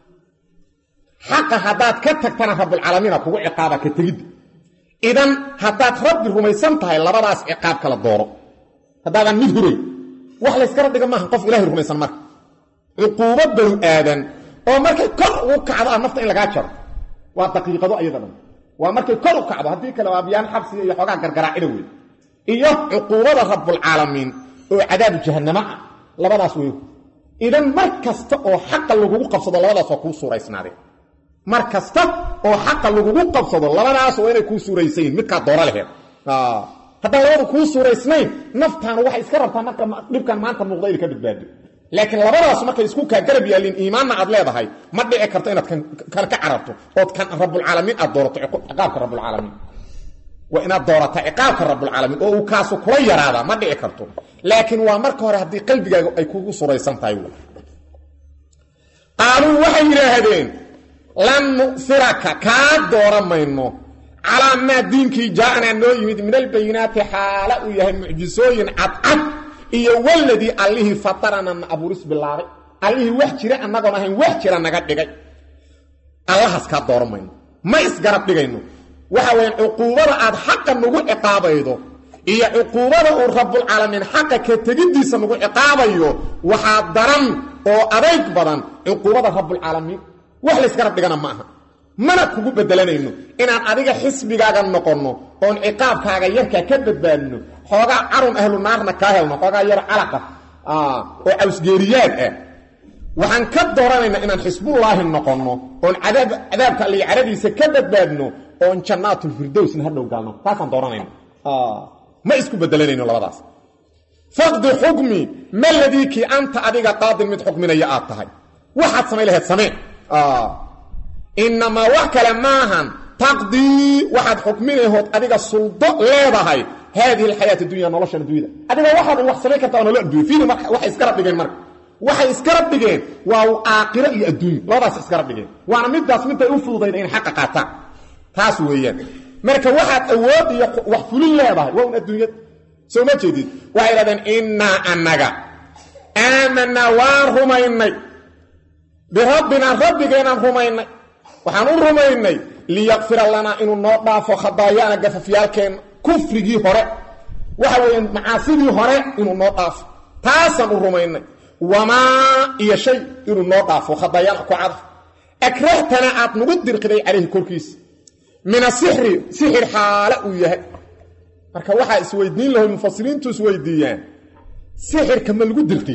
Speaker 1: xaqa haddaad ka tagtana rabbulcaalamiina kugu ciqaaba ka tegidda idan haddaad rabbi rumaysan tahay labadaas ciqaab kala dooro haddaadan mid huray wax layskala dhiga maaha qof ilahay rumaysan marka cuquubo banu aadan oo markay kor ugu kacdo ah nafta in lagaa jaro waa daqiiqado ayada dhan waa markay kor u kacdo haddii kale waa biyaan xabsiga iyo xoogaa gargaraacida wey iyo cuquubada rabbulcaalamiin oo cadaabu jahannamo ah labadaas wey idan mar kasta oo xaqa lagugu qabsado labadaas waa kuu suuraysnaadeen mar kasta oo xaqa lagugu qabsado labadaas waa inay kuu suuraysan yihin midkaa dooro laheed haddaan labadu kuu suuraysnayn naftaanu waxay iska rabtaa marka dhibkan maanta muuqda inay ka badbaado laakiin labadaas markay isku kaa garab yaalliin iimaanna aad leedahay ma dhici karto inaad kan ka cararto ood kan rabbulcaalamiin aad doorato ciqaabka rabbulcaalamiin waa inaad doorata ciqaabka rabbulcaalamiin oo uu kaasu kula yaraadaa ma dhici karto laakiin waa marka hore haddii qalbigaaga ay kugu suraysan tahay qaaluu waxay yidhaahdeen lan nu'firaka kaa dooran mayno calaa maa diinkii jaaanaa noo yimid min albayinaati xaala uu yahay mucjisooyin cadcad iyo waladii allihii fatarana na abuuris bilaabay allihii wax jira annagoon ahayn wax jira naga dhigay allahaas kaa dooran mayno ma isgarab dhigayno waxa weyaan cuquubada aad xaqa nagu ciqaabaydo iyo cuquubada uu rabbulcaalamiin xaqa ka tegiddiisa nagu ciqaabayo waxaa daran oo adayg badan cuquubada rabbulcaalamiin wax laysgarab dhigana ma aha mana kugu bedelanayno inaan adiga xisbigaaga noqonno oon ciqaabkaaga yarkaa ka badbaadino xoogaa carun ahlu naarna kaa helno xoogaa yaro calaqa oo cawsgeeriyaad ah waxaan ka dooranaynaa inaan xisbullaahi noqonno oon cadaabka alli caradiisa ka badbaadno oon jannaatulfirdowsna hadhow gaalno taasaan dooranayna ma isku bedelanayno labadaas faqdi xukmi ma ladii kii anta adiga qaadin mid xukminaya aad tahay waxaad samay laheyd samee inamaa wax kale maahan taqdii waxaad xukminahood adiga suldo leedahay haadihi alxayaat dunya noloshan addunyada adiga waxaad wax samayn kartaa oo nolo addunya fiiri marka waxay isgarab dhigeen marka waxay isgarab dhigeen waa aakhiro iyo adduunyo labadaas isgarab dhigeen waana midaas miday u fududayn inay xaqa qaataan taas weeyaan marka waxaad awood iyo wax fulin leedahay waa un adduunyada soo ma jeedid waxay idhahdeen innaa annaga aamanaa waan rumaynay birabbinaa rabbigeenaan rumaynay waxaan u rumaynay liyaqfira lanaa inuu noo dhaafo khadaayaana gafafyaalkeenna kufrigii hore waxa weeyaan macaasidii hore inuu noo dhaafo taasaan u rumaynay wamaa iyo shay inuu noo dhaafo khadaayaana ku cadaf akrahtana aad nagu dirqiday calayhi korkiisa min asixri sixir xaale uu yahay marka waxaa isweydiin lahoy mufasiriintu isweydiiyaan sixirka ma lagu dirqiy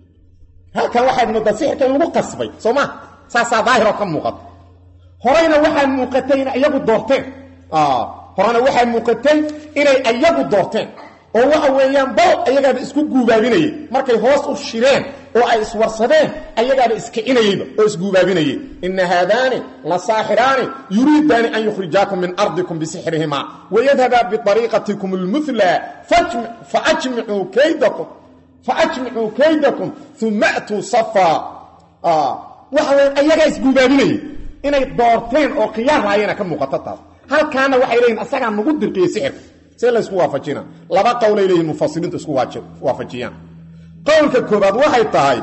Speaker 1: halkan waxaad moodaa sixirka in lagu qasbay soo ma saasaa daahiroo ka muuqata horeyna waxaa muuqatay inay iyagu doorteen horena waxaa muuqatay inay iyagu doorteen oo waxa weeyaan bal ayagaaba isku guubaabinayey markay hoos u shireen oo ay iswarsadeen ayagaaba iskicinayeyba oo isguubaabinayey ina haadaani la saaxiraani yuriidaani an yukhrijaakum min ardikum bisixrihimaa wayadhabaa biariiqatikum lmula faajmicuu kaydakum faajmicuu kaydakum uma atuu safaa waxa weya ayagaa isguubaabinayey inay doorteen oo khiyaar laayena ka muuqato taas halkaana waxay leeyihin asagaa nagu dirqiyey sixirka see laysku waafajina laba qowlay leeyihin mufasiriintu isku waafajiyaan qowlka koobaad waxay tahay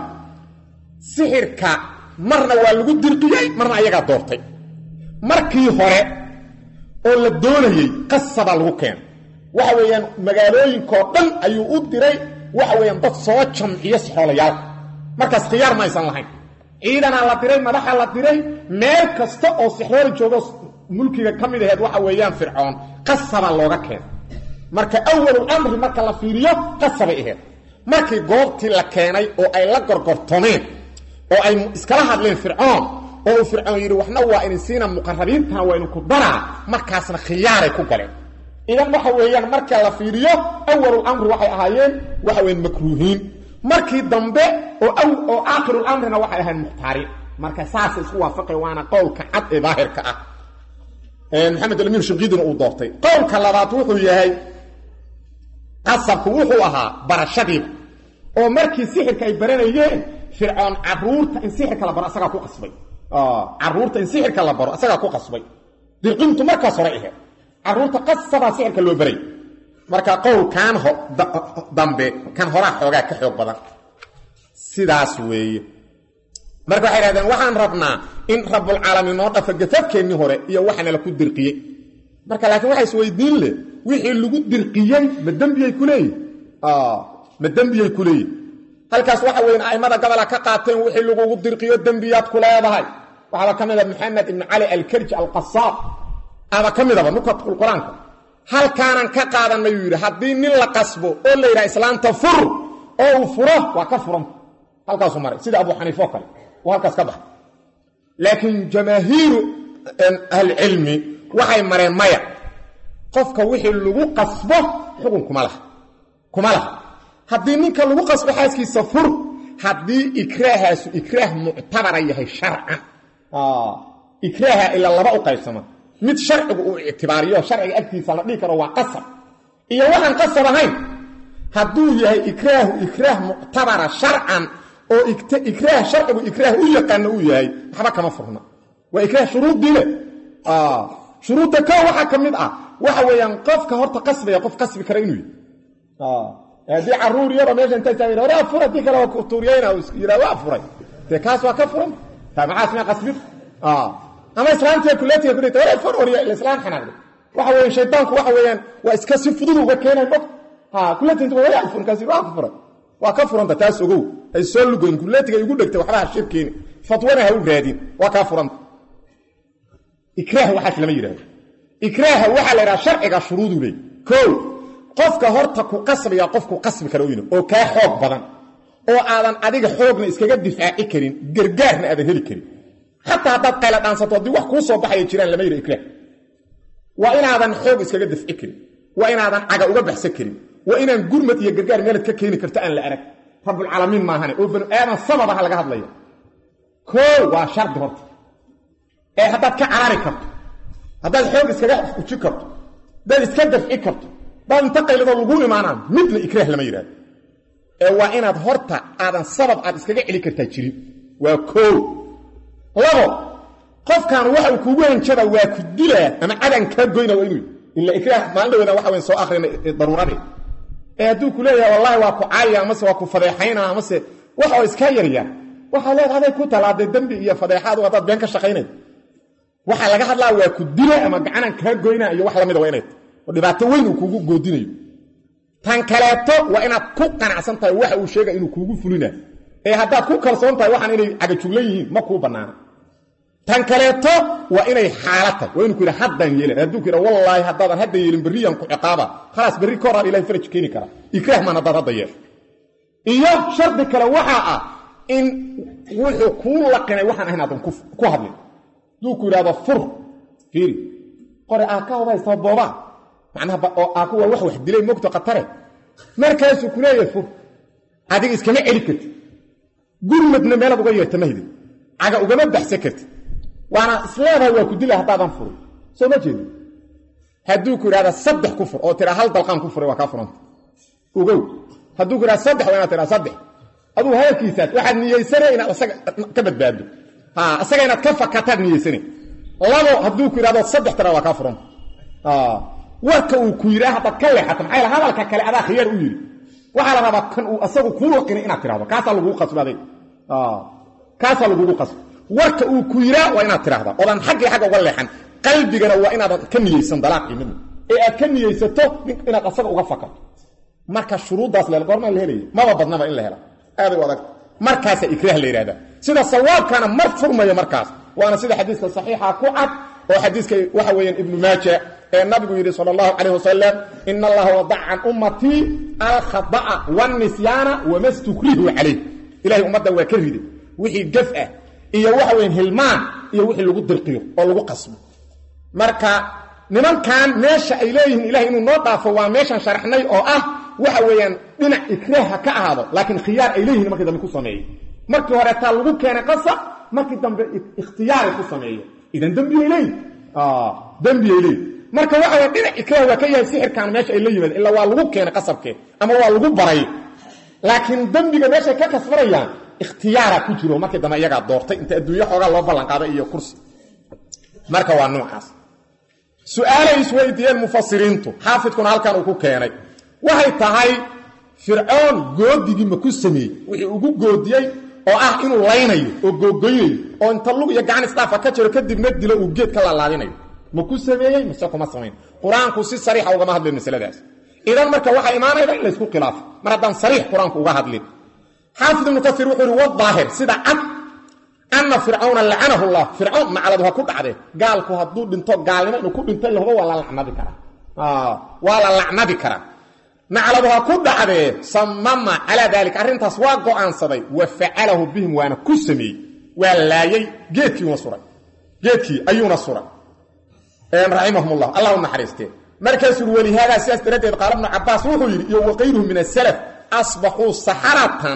Speaker 1: sixirka marna waa lagu dirqiyey marna ayagaa doortay markii hore oo la doonayey qasabaa lagu keenay waxa weeyaan magaalooyinkoo dhan ayuu u diray waxa weeyaan dad soo jamciyo sixoolayaal markaas khiyaar ma aysan lahayn ciidanaa la diray madaxa la diray meel kasta oo sixrooli joogo mulkiga ka mid aheed waxa weeyaan fircoon qasabaa looga keenay marka awalul amri marka la fiiriyo qasabay aheyd markii goobtii la keenay oo ay la gorgortomeen oo ay iskala hadleen fircoon oo uu fircoon yidhi waxna waa idin siina muqarabiintana waa idinku daraa markaasna khiyaaray ku galeen idan waxa weeyaan marka la fiiriyo awalul amri waxay ahaayeen waxa weyan makruuhiin markii dambe oo oo aakhirul amrina waxay ahayn mukhtaariin marka saasay isku waafaqay waana qowlka cad ee daahirka ah maxamed alamiin shinqiidina uu doortay qowlka labaad wuxuu yahay qasabku wuxuu ahaa barashadiiba oo markii sixirka ay baranayeen fircoon caruurta in sixirka la baro asagaa ku qasbay caruurta in sixirka la baro asagaa ku qasbay dirqintu markaas hore aheed caruurta qasabaa sixirka loo baray marka qowlkan dambe kan horaa xoogaa ka xoog badan sidaas weeye marka waxay dhahdeen waxaan rabnaa in rabbulcaalamiin noo dhafa gafafkeennii hore iyo waxana laku dirqiyey marka laakiin waxa isweydiin leh wixii lagu dirqiyey ma dembiyay ku leeyihin ma dembiyay ku leeyihin halkaas waxa weyn a'immada gobola ka qaateen wixii lagugu dirqiyo dembiyaad ku leedahay waxaaba ka mida maxamed ibnu cali alkarji alqasaab aba ka midaba nukatul qur-aanka halkaanan ka qaadanay uu yidhi haddii nin la qasbo oo la yidhaha islaanta fur oo uu furo waa ka furanta halkaasuu maray sida abu xaniife oo kale uu halkaas ka baxay laakiin jamaahiiru ahlicilmi waxay mareen maya qofka wixii lagu qasbo xukun kuma laha kuma laha haddii ninka lagu qasbo xaaskiisa fur haddii ikraahaasu ikraah muctabara yahay sharcan ikraaha ilaa laba u qaybsama mid sharcigu uu ictibaariyo sharciga agtiisa la dhihi karo waa qasab iyo waxaan qasab ahayn hadduu yahay ikraahu ikraah muctabara sharcan oo ikraah sharcigu ikraah u yaqaano uu yahay waxba kama furna waa ikraah shuruuddii leh shuruudda ko waxaa ka mid ah waxa weeyaan qofka horta qasbaya qof qasbi kara inuu yahy haddii caruur yaro meesha inta taag waraa fura dii kale waa tuuriyayna yidhaa waa furay dee kaas waa ka furan taa maxaas ma qasbid ama islaamtiga kuleetiga ku dhigta waraa fur warya ila islaam xanaaqday waxa weeyaan shaydaanku waxa weeyaan waa iska si fudud uga keenay mog ha kuleetiga waraa fur kaasi waa ka furay waa ka furanta taas ogow ay soo lugoyn kuleetiga igu dhegtay waxba ha shirkeeni fatwana ha u raadin waa kaa furanta ikraah waxaas lama yidhahdo ikraaha waxaa la yidhaha sharciga shuruudu leey ko qofka horta ku qasbaya qofku qasbi kara oyna oo kaa xoog badan oo aadan adiga xoogna iskaga difaaci karin gargaarna aadan heli karin xataa haddaad qayla dhaansato haddii wax kuu soo baxaya jiraan lama yidha ikraah waa inaadan xoog iskaga dafci karin waa inaadan caga uga baxsan karin waa inaan gurmad iyo gargaar meelad ka keeni karto aan la arag rabbulcaalamiin maahane oo banu aadan sababaha laga hadlaya koo waa shardi horta ee haddaad ka carari karto haddaad xoog iskaga uji karto haddaad iska dafci karto daad inta qayladoo lagu imaanaan midna ikraah lama yidhahdo ee waa inaad horta aadan sabab aad iskaga celi kartaa jirin waa koo labo qofkan waxa uu kuugu hanjaba waa ku dilaa ama cadan kaa goyna waa inuu ila ikraah maalin dhaweeda waxa weyn soo akhrina daruuradii ee hadduu ku leeyahay wallahi waa ku caaya amase waa ku fadeexayna amase waxa iska yaryaa waxaa leeda aday ku talaaday dembi iyo fadeexaadu haddaad been ka shaqaynayd waxaa laga hadlaa waa ku dila ama gacanan kaa goyna iyo wax lamida waa inay oo dhibaato weyn uu kuugu goodinayo tan kaleeto waa inaad ku qanacsan tahay waxa uu sheega inuu kuugu fulina ee haddaad ku kalsoon tahay waxaan inay cagajuglan yihiin ma kuu bannaana tan kaleeto waa inay xaala tahay waa inu ku yidha haddaan yeelan hadduu ku yidha wallaahi haddaadan hadda yeelin berriyaan ku ciqaaba khalaas berri ka horaa ilahay faraj keeni kara ikraah maan haddaad hadda yeesho iyo shardi kale waxaa ah in wuxuu kuu laqinay waxaan ahayn aadan ku hadlin hadduu ku yidhahdo fur fiiri qore aa ka hodaystaba boobaa macnaha oo aaku waa wax wax dilay mogto khatare markaasuu ku leeyahay fur adiga iskama celi karti gurmadna meelaad uga yeerta ma hidin caga ugama baxsan karti waana isleedahay waa ku dila haddaadan furin soo ma jeedi hadduu ku yidhahda saddex ku fur oo tiraa hal dalqaan ku furay waa kaa furanta ogow hadduu ku yidhahda saddex waa inaad tiraa saddex aduu hadalkiisaas waxaad niyeysane inaad asaga ka badbaaddo ha asaga inaad ka fakataad niyeysane labo hadduu ku yidhahdo saddex tiraa waa kaa furanta warka uu ku yidhaa haddaad ka leexato maxaa yaele hadalka kale adaa khiyaar u yidhi waxaa la rabaa kan uu asagu kuu laqinay inaad tirahdo kaasaa lagugu qasbaday kaasaa lagugu qasba warka uu ku yiraa waa inaad tidhaahdaa oodaan xaggii xagga uga leexan qalbigana waa inaadan ka niyeysan dalaaqii midna ee aad ka niyeysato inaad asaga uga fakato marka shuruuddaas le goormaa la helaya maba badnaba in la hela aaday u adag markaasaa ikraah la yidhahdaa sida sawaabkana mar furmayo markaas waana sida xadiiska saxiixa ku cad oo xadiiska waxa weeyaan ibnu maaja ee nabigu yidhi sal allahu calayh wasalam ina allaha wadaca can ummatii alkhada'a wanisyaana wama stukrihu calayh ilahay ummaddan waa ka riday wixii gaf ah iyo waxa weyan hilmaan iyo wixii lagu dirqiyo oo lagu qasbo marka nimankan meesha ay leeyihiin ilahay inuu noo dhaafo waa meeshan sharaxnay oo ah waxa weeyaan dhinac ikraaha ka ahaado laakiin khiyaar ay leeyihin markii dambe ku sameeyey markii hore taa lagu keenay qasab markii dambe ikhtiyaaray ku sameeyo idan dembiyay leeyihin dembiyay leeyihin marka waxa waya dhinac ikraah waa ka yahay sixirkan meesha ay la yimaadeen ilaa waa lagu keenay qasabkee ama waa lagu baray laakiin dembiga meeshay ka kasbanayaan ikhtiyaara ku jiro markii dambe iyagaa doortay inta adduunyo xoogaa loo ballanqaaday iyo kursi marka waa noocaas su-aalay isweydiiyeen mufasiriintu xaafidkuna halkan uu ku keenay waxay tahay fircoon goodigii ma ku sameeyey wixii ugu goodiyey oo ah inuu laynayo oo googoynayo oo inta lug iyo gacan isdhaafa ka jiro kadibna dilo uu geed ka laalaadinayo ma ku sameeyey mise kuma samayn qur-aanku si sariixa ugama hadlin masaladaas idan marka waxaa imaanayda in laysku khilaafo mar haddaan sariix qur-aanku uga hadlin xaafid ibnu kasiir wuxuu ihi wadaahir sida cad anna fircawna lacanahu llah fircawn nacladu ha ku dhacdee gaalku hadduu dhinto gaalnimo inuu ku dhinto lahuba waa la lacnadi karaa waa la lacnadi karaa nacladu ha ku dhacdee samama calaa daalika arrintaas waa go'aansaday wa facalahu bihim waana ku sameeyey waa laayay geedkiiuna suray geedkii ayuuna suray raximahum llah allah u naxariistee markaasuu ui walihaadaa sidaas daraaddeed qaala bnu cabaas wuxuu yidhi iyo waqayruhu min asalaf asbaxuu saxaratan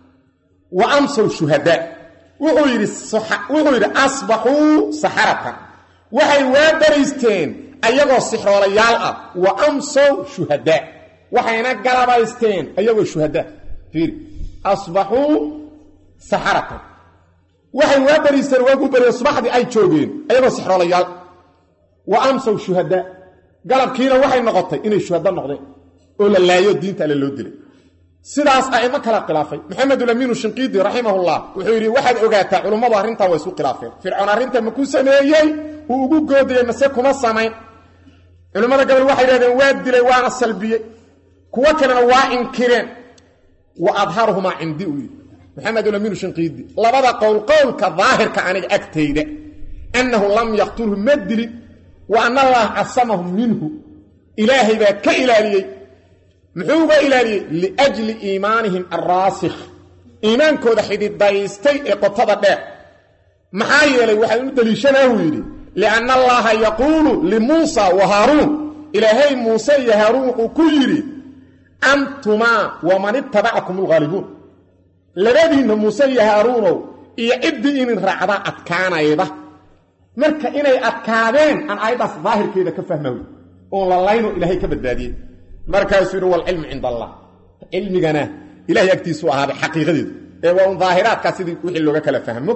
Speaker 1: wa amsow shuhadaa wuxuu yidhi wuxuu yidhi asbaxuu saxaratan waxay waa baraysteen ayagoo sixroolayaal ah wa amsow shuhadaa waxayna galabaysteen ayagoo shuhadaa fiiri asbaxuu saxaratan waxay waa baraysteen waagu barya subaxdii ay joogeen ayagoo sixroolayaal wa amsow shuhadaa galabkiina waxay noqotay inay shuhada noqdeen oo la laayo diinta alle loo dilay sidaas a'imo kala khilaafay maxamedulamiinu shinqiidi raximahullah wuxuu yidhi waxaad ogaataa culummadu arrintan waa isku khilaafeen fircoon arrinta ma ku sameeyey uu ugu goodayey mase kuma samayn culimmada gabal waxay yidhahdeen waa dilay waana salbiyey kuwo kalena waa inkireen wa adharuhumaa cindi uu yidhi maxamedulamiinu shinqiidi labada qowl qowlka daahirka aniga agtayda annahu lam yaqtulhu ma dilin wa ana allaha casamahu minhu ilaahay baa ka ilaaliyey muxuu uga ilaaliyey liajli iimaanihim alraasikh iimaankooda xididaystay ee qotada dheer maxaa yeelay waxaa u deliishanaahu yidhi lianna allaha yaquulu limuusa wa haaruun ilaahay muuse iyo haaruun wuxuu ku yidhi antumaa waman ittabacakum alghaalibuun labadiinna muuse iyo haaruunow iyo ciddii inin raacdaa adkaanayda marka inay adkaadeen aan aayaddaas daahirkeeda ka fahmawy oon la layno ilaahay ka badbaadiyey markaasuu yidhi walcilmu cinda allah cilmigana ilahay agtiisuu ahaaday xaqiiqadeedu ee waa un daahiraadkaa sidii wixii looga kala fahmo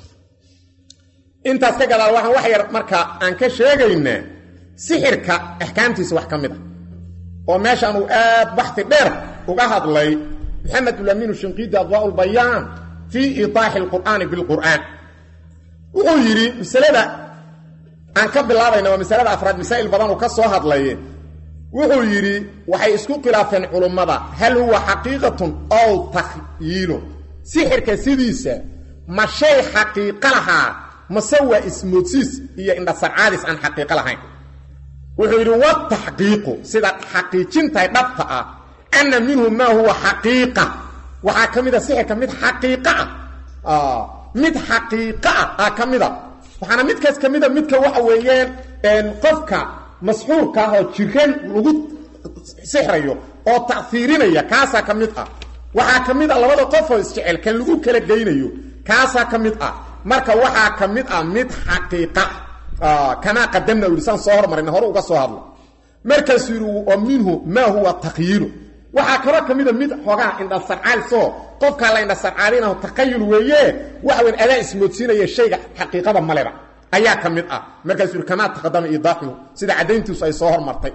Speaker 1: intaas ka gadaal waxaan wax yar marka aan ka sheegaynaa sixirka axkaamtiisa wax ka mid a oo meeshaan uu aad baxti dheer uga hadlay maxamed ulamiinu shinqiidi adwaa lbayaan fii iitaaxi alqur'aani bilqur'aan wuxuu yidhi masalada aan ka bilaabayna waa masalada afraad masaa'il badan uu ka soo hadlaye wuxuu yidhi waxay isku khilaafeen culummada hal huwa xaqiiqatun ow takhyiilun sixirka sidiisa ma shay xaqiiqo lahaa mase waa ismoodsiis iyo indhasarcaadis aan xaqiiqo lahayn wuxuu yidhi wataxqiiqu sida xaqiijintahay dhabta ah anna minhu maa huwa xaqiiqa waxaa ka mid a sixirka mid xaqiiqo ah mid xaqiiqo ah aa ka mida waxaana midkaas ka mida midka waxa weeyaan qofka masxuurka ah oo jiran lagu sixrayo oo ta'iirinaya kaasaa ka mid ah waxaa ka mid a labada qofoo isjecel kan lagu kala geynayo kaasaa ka mid ah marka waxaa ka mid ah mid xaqiiqa kamaa qadamna u yidhi saan soo hormarina hore uga soo hadlo markaasuu yidhi wa minhu maa huwa takyiilu waxaa kaloo ka mida mid xoogaa indhasarcaalsoo qofkaa la indhasarcaalinaho taqayul weeye waxa weyn adaa ismoodsiinaya shayga xaqiiqada maleba ayaa ka mid ah markaasuu yidhi kamaa taqadama iidaaxuhu sida caddayntiisu ay soo hormartay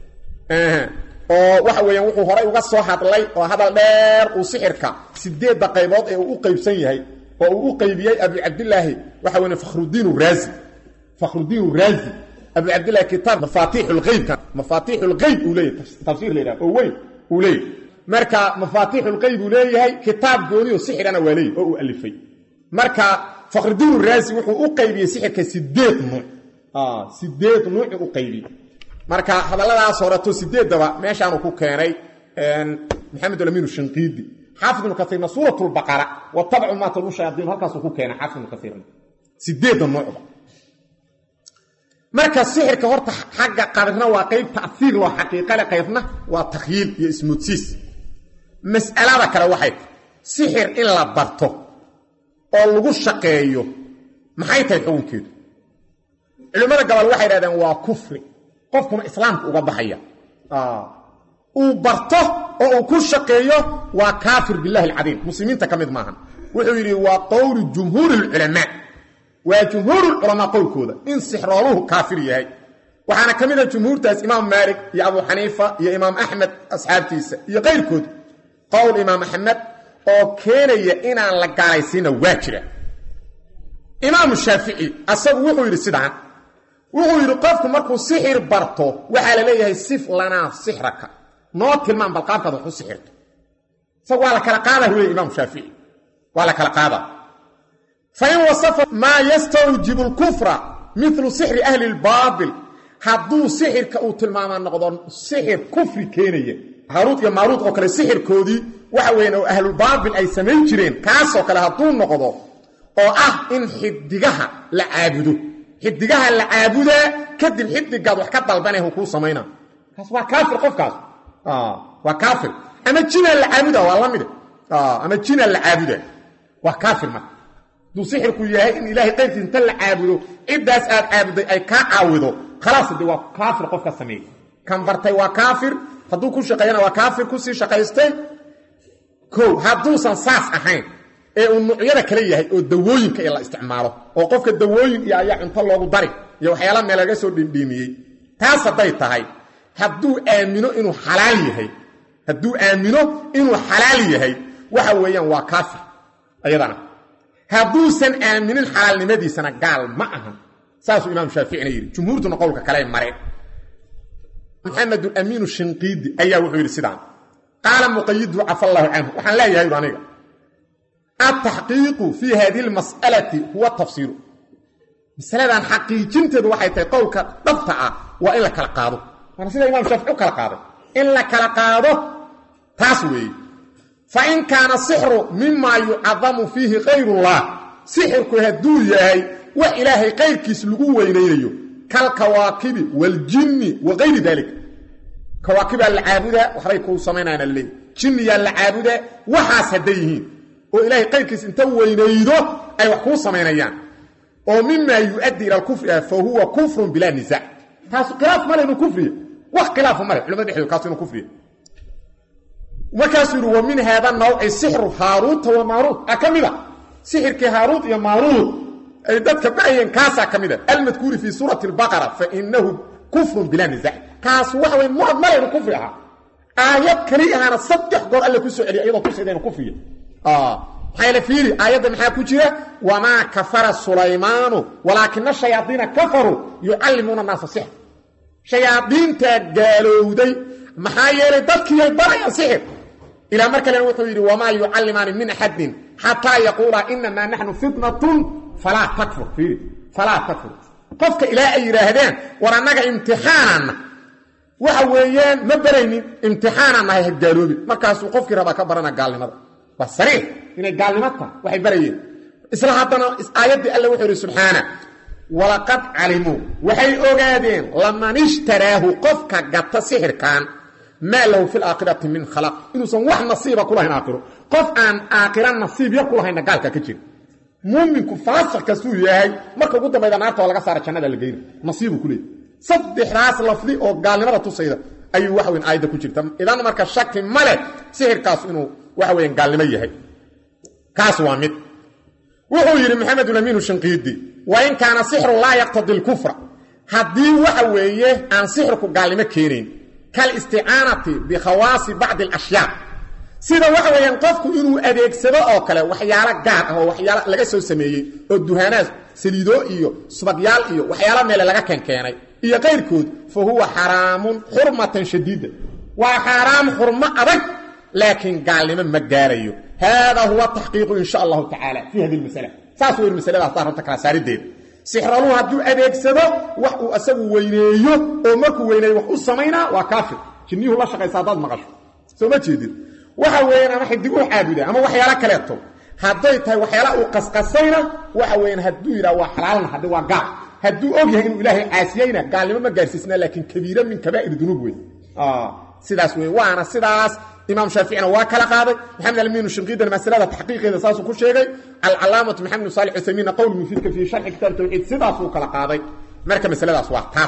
Speaker 1: oo waxa weeyaan wuxuu horay uga soo hadlay oo hadal dheer uu sixirka sideedda qaybood ee uu u qaybsan yahay oo uu u qaybiyey abu cabdilaahi waxa weya fakhrudiin raazi fakhrudiin raazi abu cabdillahi kitaab mafaatiix lqeybka mafaatiix lqeyb uu leeyahay tafsiir la yidhaha oo weyn uu leeyahay marka mafaatiix lqeyb uu leeyahay kitaab gooniyo sixirana waa leeyahy oo uu alifay marka fakhrudiin raazi wuxuu u qaybiyey sixirka sideed nuuc sideed nuucu u qaybiyey marka hadalladaas horeto sideeddaba meeshaanu ku keenay maxamed alamin shinqiidi xaafid ibnu kaiirna suurat lbaqara watabcu maa talbu shayaaiin halkaasuu ku keenay xaafid ibnu kaiirna sideedda nuucba marka sixirka horta xagga qaybna waa qayb taiir loo xaqiiqale qaybna waa takhyiil iyo ismudsiis mas'alada kale waxay tahy sixir in la barto oo lagu shaqeeyo maxay tahay xukunkeedu culimmada gobol waxay dhahdeen waa kufri qofkuna islaamka uga baxaya uu barto oo uu ku shaqeeyo waa kaafir billahi alcadiim muslimiinta ka mid maahan wuxuu yidhi waa qowlu jumhuuri lculamaa waa jumhuurulculamaa qowlkooda in sixrooluhu kaafir yahay waxaana ka mid a jumhuurtaas imaam maalik iyo abu xaniifa iyo imaam axmed asxaabtiisa iyo kayrkood qowl imaam axmed oo keenaya inaan la gaalaysiina waa jira imaamu shaafici asagu wuxuu yidhi sidaan wuxuu yidhi qofku markuu sixir barto waxaa la leeyahay sif lanaa sixraka noo tilmaan bal qaabkaad wax u sixirto isaga waa la kala qaada huleya imaam shaafici waa la kala qaada fa in wasafa maa yastawjibu lkufra milu sixri ahli lbaabil hadduu sixirka uu tilmaamaa noqdo sixir kufri keenaya haaruud iyo maaruud oo kale sixirkoodii waxa weyan oo ahlulbaabil ay samayn jireen kaasoo kale hadduu noqdo oo ah in xidigaha la caabudo xidigaha la caabudaa kadib xidigaad wax ka dalbanayhu kuu samayna kaas waa kaafir qofkaas waa kaafir ama jinaa la caabuda waa la mid ama jinaa la caabuda waa kaafir marka hadduu sixirku yahay in ilaahay qayrkiis inta la caabudo ciddaas aad caabuday ay kaa caawido khalaas de waa kaafir qofka sameeyey kan bartay waa kaafir hadduu ku shaqeeyana waa kaafir kusii shaqaystay ko hadduusan saas ahayn ee uu nuucyada kale yahay oo dawooyinka ee la isticmaalo oo qofka dawooyin iyo ayaa cunto loogu dari iyo waxyaala meel laga soo dhindhiimiyey taas hadday tahay hadduu aamino inuu xalaal yahay hadduu aamino inuu xalaal yahay waxa weeyaan waa kaafir ayadana hadduusan aaminin xalaalnimadiisana gaal ma ahan saasuu imaam shaaficina yidhi jumhuurtuna qowlka kale mareen maxamedulamiinu shinqiidi ayaa wuxuu yidhi sidaan qaala muqayidu cafa allaahu canhu waxaan leeyahay u aniga altaxqiiqu fii hadihi lmas'alati huwa tafsiiru masaladan xaqiijinteedu waxay tahay qowlka dhabta ah waa in la kala qaado waana sida imam shaafici u kala qaaday in la kala qaado taas weeye fa in kaana sixru mimaa yucadamu fiihi kayrullah sixirku hadduu yahay wax ilaahay kayrkiis lagu weynaynayo kalkawaakibi waljinni wa kayri dalik kawaakibaa la caabudaa waxbay kuu samaynayaana laleeyahy jinniyaa la caabudaa waxaas hadday yihiin oo ilaahay qayrkiis inta weynaydo ay wax kuu samaynayaan oo mimaa yu'addi ila alkufri ah fa huwa kufrun bilaa nisaac taasu khilaaf male inuu kufriya wax khilaafa male culamada dhexdooda kaasu inuu kufriya markaasuu yidhi wa min haada nawci sixru haaruuta wa maaruut a ka mida sixirkii haaruut iyo maaruut ay dadka ba'ayeen kaasaa ka mida almadkuuri fii suurati albaqara fa inahu kufrun bilaa nisaac kaasu waxa wey muad male inuu kufri ahaa aayad kali ahaana saddex goor alle ku soo celiya iyadoo tusayda inuu kufriya maxaa fiiri aayadda maxaa ku jira wamaa kafara sulaymaanu walaakina shayaadiina kafaruu yucallimuuna naasa sixr shayaadiintaa gaalowday maxaa yeelay dadkiiyay barayaan sixir ilaa mar kalena wuxuu yidhi wamaa yucallimaani min axadin xataa yaquulaa inamaa naxnu fitnatun falaa takfur fiiri falaa takfur qofka ilaa ay yidhaahdeen war annaga imtixaananna waxa weeyaan ma baraynin imtixaanaan nahay ha gaaloobin markaasuu qofkii rabaa ka barana gaalnimada waa sariix inay gaalnimo tahay waxay barayeen isla haddana aayaddii alle wuxuu yidhi subxaana walaqad calimuu waxay ogaadeen laman ishtaraahu qofka gata sixirkan maa lahu fi laakhirati min khalaq inuusan wax nasiiba ku lahayn aakhiro qof aan aakhira nasiibya ku lahayna gaalka ka jira muuminku faasiq kastuu yahay marka ugu dambayda naarta oo laga saara jannada la geyna nasiibuu ku leeyay saddexdaas lafdi oo gaalnimada tusayda ayuu wax weyn aayadda ku jirta idan marka shaki ma leh sixirkaas inuu waxa weyan gaalnimo yahay kaas waa mid wuxuu yidhi maxamedulamiinu shinqiidi wa in kaana sixru laa yaqtadi lkufra haddii waxa weeye aan sixirku gaalnimo keenayn kalisticaanati bikhawaasi bacdi alashyaa sida waxa weeyaan qofku inuu adeegsado oo kale waxyaalo gaar ah oo waxyaalo laga soo sameeyey oo duhaanaad saliidoo iyo subagyaal iyo waxyaalo meele laga keenkeenay iyo kayrkood fa huwa xaraamun xurmatan shadiida waa xaaraam xurmo adag laakiin gaalnimo ma gaarayo haadaa huwa taxqiiqu in sha allahu tacaala fii hadi masala saas weyn masaladaas taa rabta kala saarideeda sixraluhu hadduu adeegsado wax uu asagu weyneeyo oo markuu weyneeyo wax u samaynaa waa kaafir jinniyuhu la shaqaysa haddaad maqasho soo ma jeedin waxa weeyaan ama xidig u caabuda ama waxyaalo kaleeto hadday tahay waxyaala uu qasqasayna waxa weeyaan hadduu yidhaha waa xalaalna hadde waa gaal hadduu og yahay inuu ilaahay caasiyeyna gaalnimo ma gaarsiisna laakiin kabiira min kabaa'ir dunuub wey sidaas wey waana sidaas imaam shaaficina waa kala qaaday maxamed almiinu shinqiidana masalada taxqiiqeeda saasuu ku sheegay alcalaamatu maxamed saalix usaymiinna qowl mufiidka fii sharxi kitaab tawxiid sidaasuu kala qaaday marka masaladaas waa taas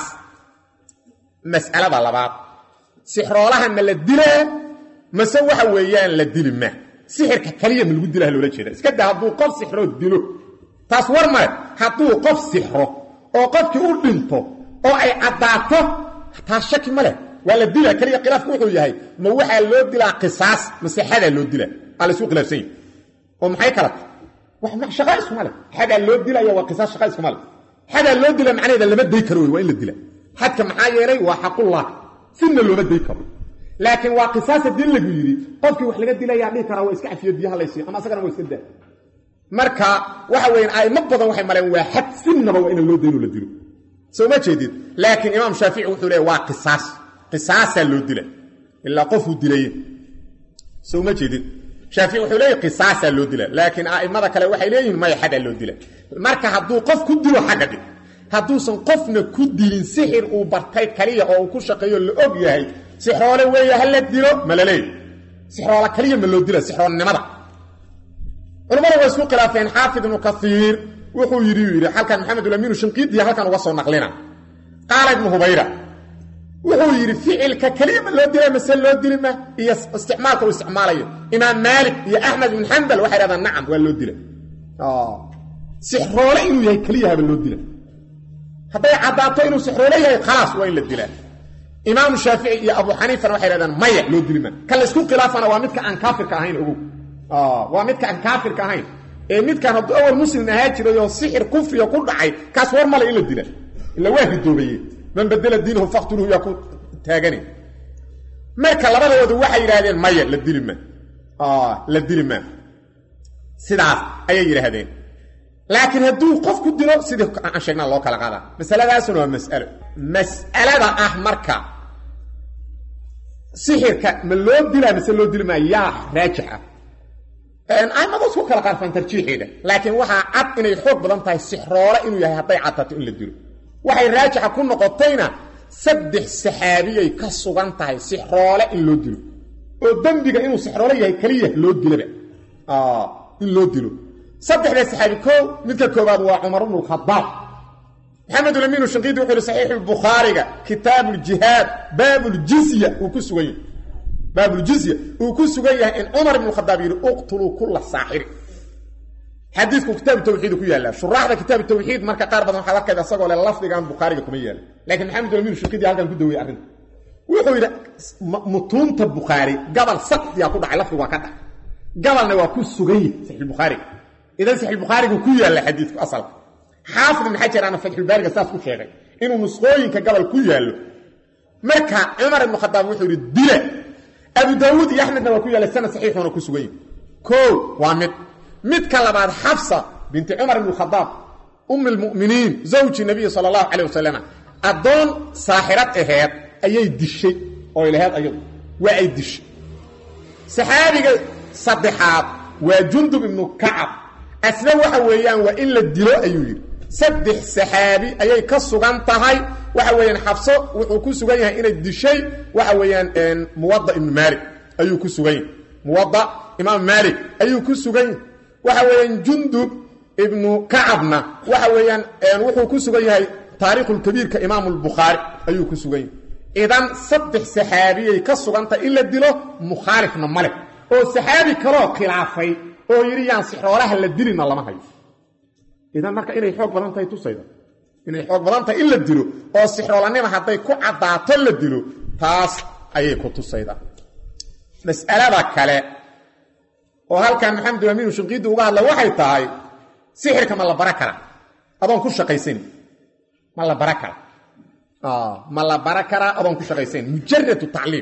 Speaker 1: mas'alada labaad sixroolaha ma la dilaa mase waxa weeyaan la dili ma sixirka kaliya ma lagu dilaha loola jeeda iska daa hadduu qof sixroo dilo taas war male hadduu qof sixro oo qofkii u dhinto oo ay caddaato taas shaki ma leh waa la dilaa keliya khilaafku wuxuu yahay ma waxaa loo dilaa qisaas mase xadaa loo dilaa aa laysu khilaafsan yahi oo maxay kala tahay shaqa iskuma leh xadaa loo dilaya waa qisaas shaqa iskuma leh xadaa loo dila macnaheeda lama day karo wey waa in la dila xadka maxaa yeelay waa xaqullah sinna looma day karo laakiin waa qisaas haddii lagu yidhi qofkii wax laga dilayaa dhihi karaa waa iska cafiyo biyaha laysiiyo ama asagana waa iska daa marka waxa weyan aimo badan waxay maleen waa xad sinnaba waa ina loo dayno la dilo soo ma jeedid laakiin imaam shaafici wuxuu leeya waa qisaas qisaasaa loo dila ilaa qofuu dilaye soo ma jeedid shaafici wuxuu leeyahy qisaasaa loo dila laakiin a'immada kale waxay leeyihin maya xadaa loo dila marka hadduu qof ku dilo xagga dhig hadduusan qofna ku dilin sixir uu bartay kaliya oo uu ku shaqeeyo la og yahay sixroole weeye ha la dilo ma la leeyahy sixroola kaliya ma loo dila sixroolnimada culamada waa isku khilaafeen xaafid ibnu kaiir wuxuu yidhi uu yidhi halkan maxamedulamiinu shinqiidiya halkan uga soo naqlina qaala ibnu hubayra wuxuu yidhi ficilka keliya ma loo dila mase loo dili ma iyo isticmaalka uu isticmaalayo imaam maalik iyo axmed ibn xambal waxay dhahdaan nacam waa loo dila sixroole inuu yahay keliyahaba loo dila hadday caddaato inuu sixroole yahay khalaas waa in la dilaa imaamu shaafici iyo abu xaniifana waxay dhahdaan maya loo dili ma kan laysku khilaafana waa midka aan kaafirka ahayn ogow waa midka aan kaafirka ahayn ee midkaan hadduu awal muslim ahaa jiray oo sixir kufriga ku dhacay kaas war male in la dila ila waa ridoobaye man badela diinahu faktuluhu yaa ku taagani marka labadoodu waxay yidhaahdeen maya la dili ma la dili ma sidaas ayay yidhaahdeen laakiin hadduu qof ku dilo sidii aan sheegnaa loo kala qaadaa masaladaasuna waa mas'alo mas'alada ah marka sixirka ma loo dilaa mise loo dili maa yaa raajix ah aimadu isku kala qaarfaan tarjiixeeda laakiin waxaa cad inay xoog badan tahay sixroole inuu yahay hadday caddato in la dilo waxay raajixa ku noqotayna saddex saxaabiyay ka sugan tahay sixroole in loo dilo oo dembiga inuu sixroole yahay keliya loo dilaba in loo dilo saddexda saxaabi koo midka koobaad waa cumar bnu lkhadaab maxamedulamiinu shinqiidi wuxuu yihi saxiixu bukhaariga kitaabu ljihaad baabuljizya uu ku sugan yahay baabuljizya uu ku sugan yahay in cumar ibnu khadaab yidhi uqtuluu kulla saaxiri xadiidku kitaabu tawxiid ku yaallaa shuraaxda kitaabu tawxiid marka qaar badan waxaad arkayda asagoo le lafdigan bukhaariga kuma yaala laakiin maxamedulamiinu shinqiidi halkan ku daweyey arrinta wuxuu yidhi mutuunta bukhaari gabal sakdiyaa ku dhacay lafdigu waa ka dhacay gabalna waa ku sugan yahay saxiixulbukhaariga idan saxiixulbukhaarigu ku yaalla xadiidku asalka xaafid ibn xajar ana fatxulbaariga saas ku sheegay inuu nusqooyinka gabal ku yaallo marka cumar ibnu khadaab wuxuu yidhi dila abu daawuud iyo axmedna waa ku yaallay sanad saxiixuuna ku sugan yahay koo waa mid midka labaad xafsa binti cumar ibn khadaab ummi lmu'miniin zawji nabiyi sala allahu calayh wasalam addoon saaxirad aheed ayay dishay ooy laheed ayadu waa ay dishay saxaabiga saddexaad waa jundub ibnu kacab asna waxa weeyaan waa in la dilo ayuu yidhi saddex saxaabi ayay ka sugan tahay waxa weeyaan xabso wuxuu ku sugan yahay inay dishay waxa weeyaan muwada ibnu maalik ayuu ku sugan yahay muwada imaam maalik ayuu ku sugan yahay waxa weeyaan jundub ibnu kacabna waxa weeyaan wuxuu ku sugan yahay taariikhulkabiirka imaamu lbukhaari ayuu ku sugan yahay idan saddex saxaabiyay ka sugantahay in la dilo mukhaalifna male oo saxaabi kaloo khilaafay oo yidhi yaan sixroolaha la dilina lama hayo idan marka inay xoog badan tahay tusayda inay xoog badan tahay in la dilo oo sixroolanima hadday ku caddaato la dilo taas ayay ku tusayda mas'alada kale oo halkan maxamed amiinu shinqiidi uga hadla waxay tahay sixirka ma la bara karaa adoon ku shaqaysan ma la bara kara ma la bara karaa adoon ku shaqaysan mujaradu tacliim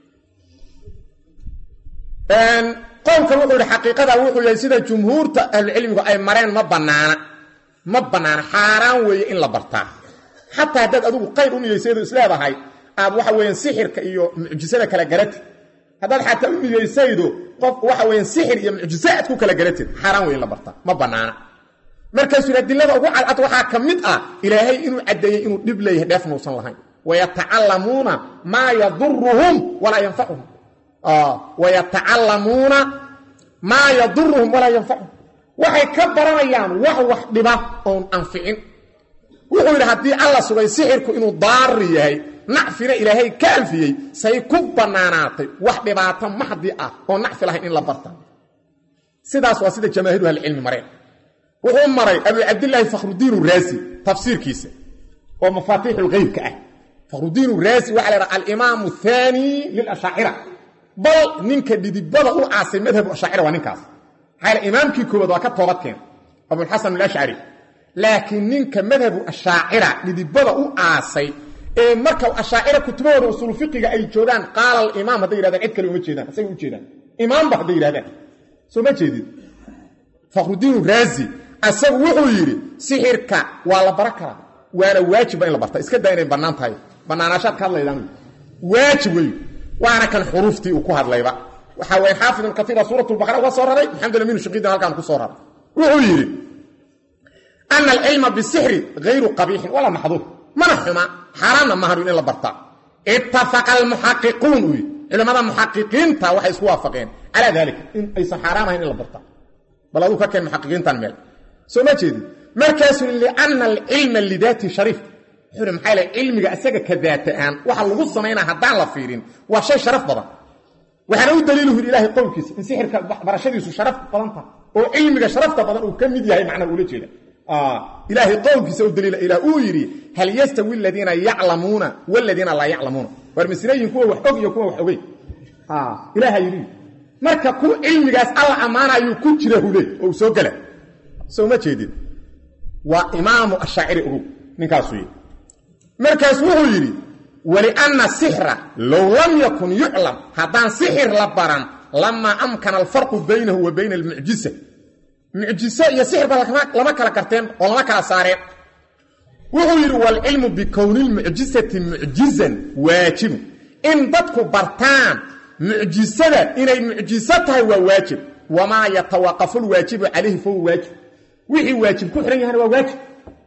Speaker 1: qowlkan wuxuu ihi xaqiiqada wuxuu yahay sida jumhuurta ahlucilmigu ay mareen ma banaana ma banaana xaaraan weeye in la bartaa xataa haddaad adigu qayr u niyeysaydo isleedahay aad waxa weeyaan sixirka iyo mucjisada kala garatid haddaad xataa u niyeysaydo qof waxa weeyaan sixir iyo mucjise aad ku kala garatid xaaraan weye in la bartaa ma banaana markaasuu yidhi adilada ugu cadcad waxaa ka mid ah ilaahay inuu caddeeyey inuu dhib leeyahay dheefna uusan lahayn wayatacallamuuna maa yaduruhum walaa yanfacuhum wayatacallamuuna maa yaduruhum walaa yanfacuhum waxay ka baranayaan wax wax dhiba oon anficin wuxuu yidhi haddii alla sugay sixirku inuu daari yahay nacfina ilaahay ka anfiyey say ku bannaanaatay wax dhibaato maxdi ah oo nacfi lahayn in la barta sidaas waa sida jamaahiru ahlicilmi mareen wuxuu maray abu cabdilaahi fakhrudiin raasi tafsiirkiisa oo mafaatiixulgeybka ah fakhrudiin raasi waxa la dhaha alimaamu thaani lilashaacira bal ninka dhidibada u aasay madhabu ashaacira waa ninkaas maxaa imaamkii koowaad waa ka toobadkeen abulxasan alashcari laakiin ninka madhabu ashaacira dhidibada u aasay ee marka ashaacira kutubahooda usuul fiqiga ay joogaan qaala alimaam hadday yidhahdaan cid kale uma jeedaan asagay u jeedaan imaamba hadday yidhahdaan soo ma jeedid fakhrudiin raazi asagu wuxuu yidhi sixirka waa la bara karaa waana waajibba in la barta iska daa inay bannaan tahay bannaanaashaad ka hadlaydaan waajib wey waana kan xuruuftii uu ku hadlayba waxaa weye xaafid ibn kaiira suurat lbaqara uga soo raray maxamed amin shaqiidin halkaan ku soo raray wuxuu yidhi ana alcilma bisixri hayru qabiixin walaa maxduur mana xuma xaaraanna mahan in la bartaa ittafaqa almuxaqiquun uu yidhi culimmada muxaqiqiinta waxay isku waafaqeen calaa dalika in aysan xaaraan ahayn in la bartaa bal aduu ka keen muxaqiqiintan meel soo ma jeedin markaasuu lianna alcilma lidaati shariif wuxuu maxaa yl cilmiga isaga ka daata-aan waxa lagu samaynaa haddaan la fiirin waa shay sharaf badan waxaana u daliiluhu yidhi ilahay qowlkiisa in sixirka barashadiisu sharaf badan tahay oo cilmiga sharafta badan uu ka mid yahay macnaa ula jeeda ilaahay qowlkiisa u daliila ilah uu yidhi hal yastawi aladiina yaclamuuna waladiina laa yaclamuuna waar masinayin kuwa wax og iyo kuwa wax ogey ilaaha yidhi marka ku cilmigaas alla ammaanayuu ku jira hule oo uu soo gela soo ma jeedin waa imaamu ashaaciri ogow ninkaasuu yidhi markaas wuxuu yidhi walianna sixra low lam yakun yuclam haddaan sixir la baran lamaa amkana alfarqu baynahu wa bayna almucjisa mucjiso iyo sixirba lama kala garteen oo lama kala saareen wuxuu yidhi waalcilmu bikowni lmucjisati mucjizan waajibu in dadku bartaan mucjisada inay mucjiso tahay waa waajib wamaa yatawaqafu lwaajibu calayhi fahuwa waajib wixii waajib ku xihan yahana waa waajib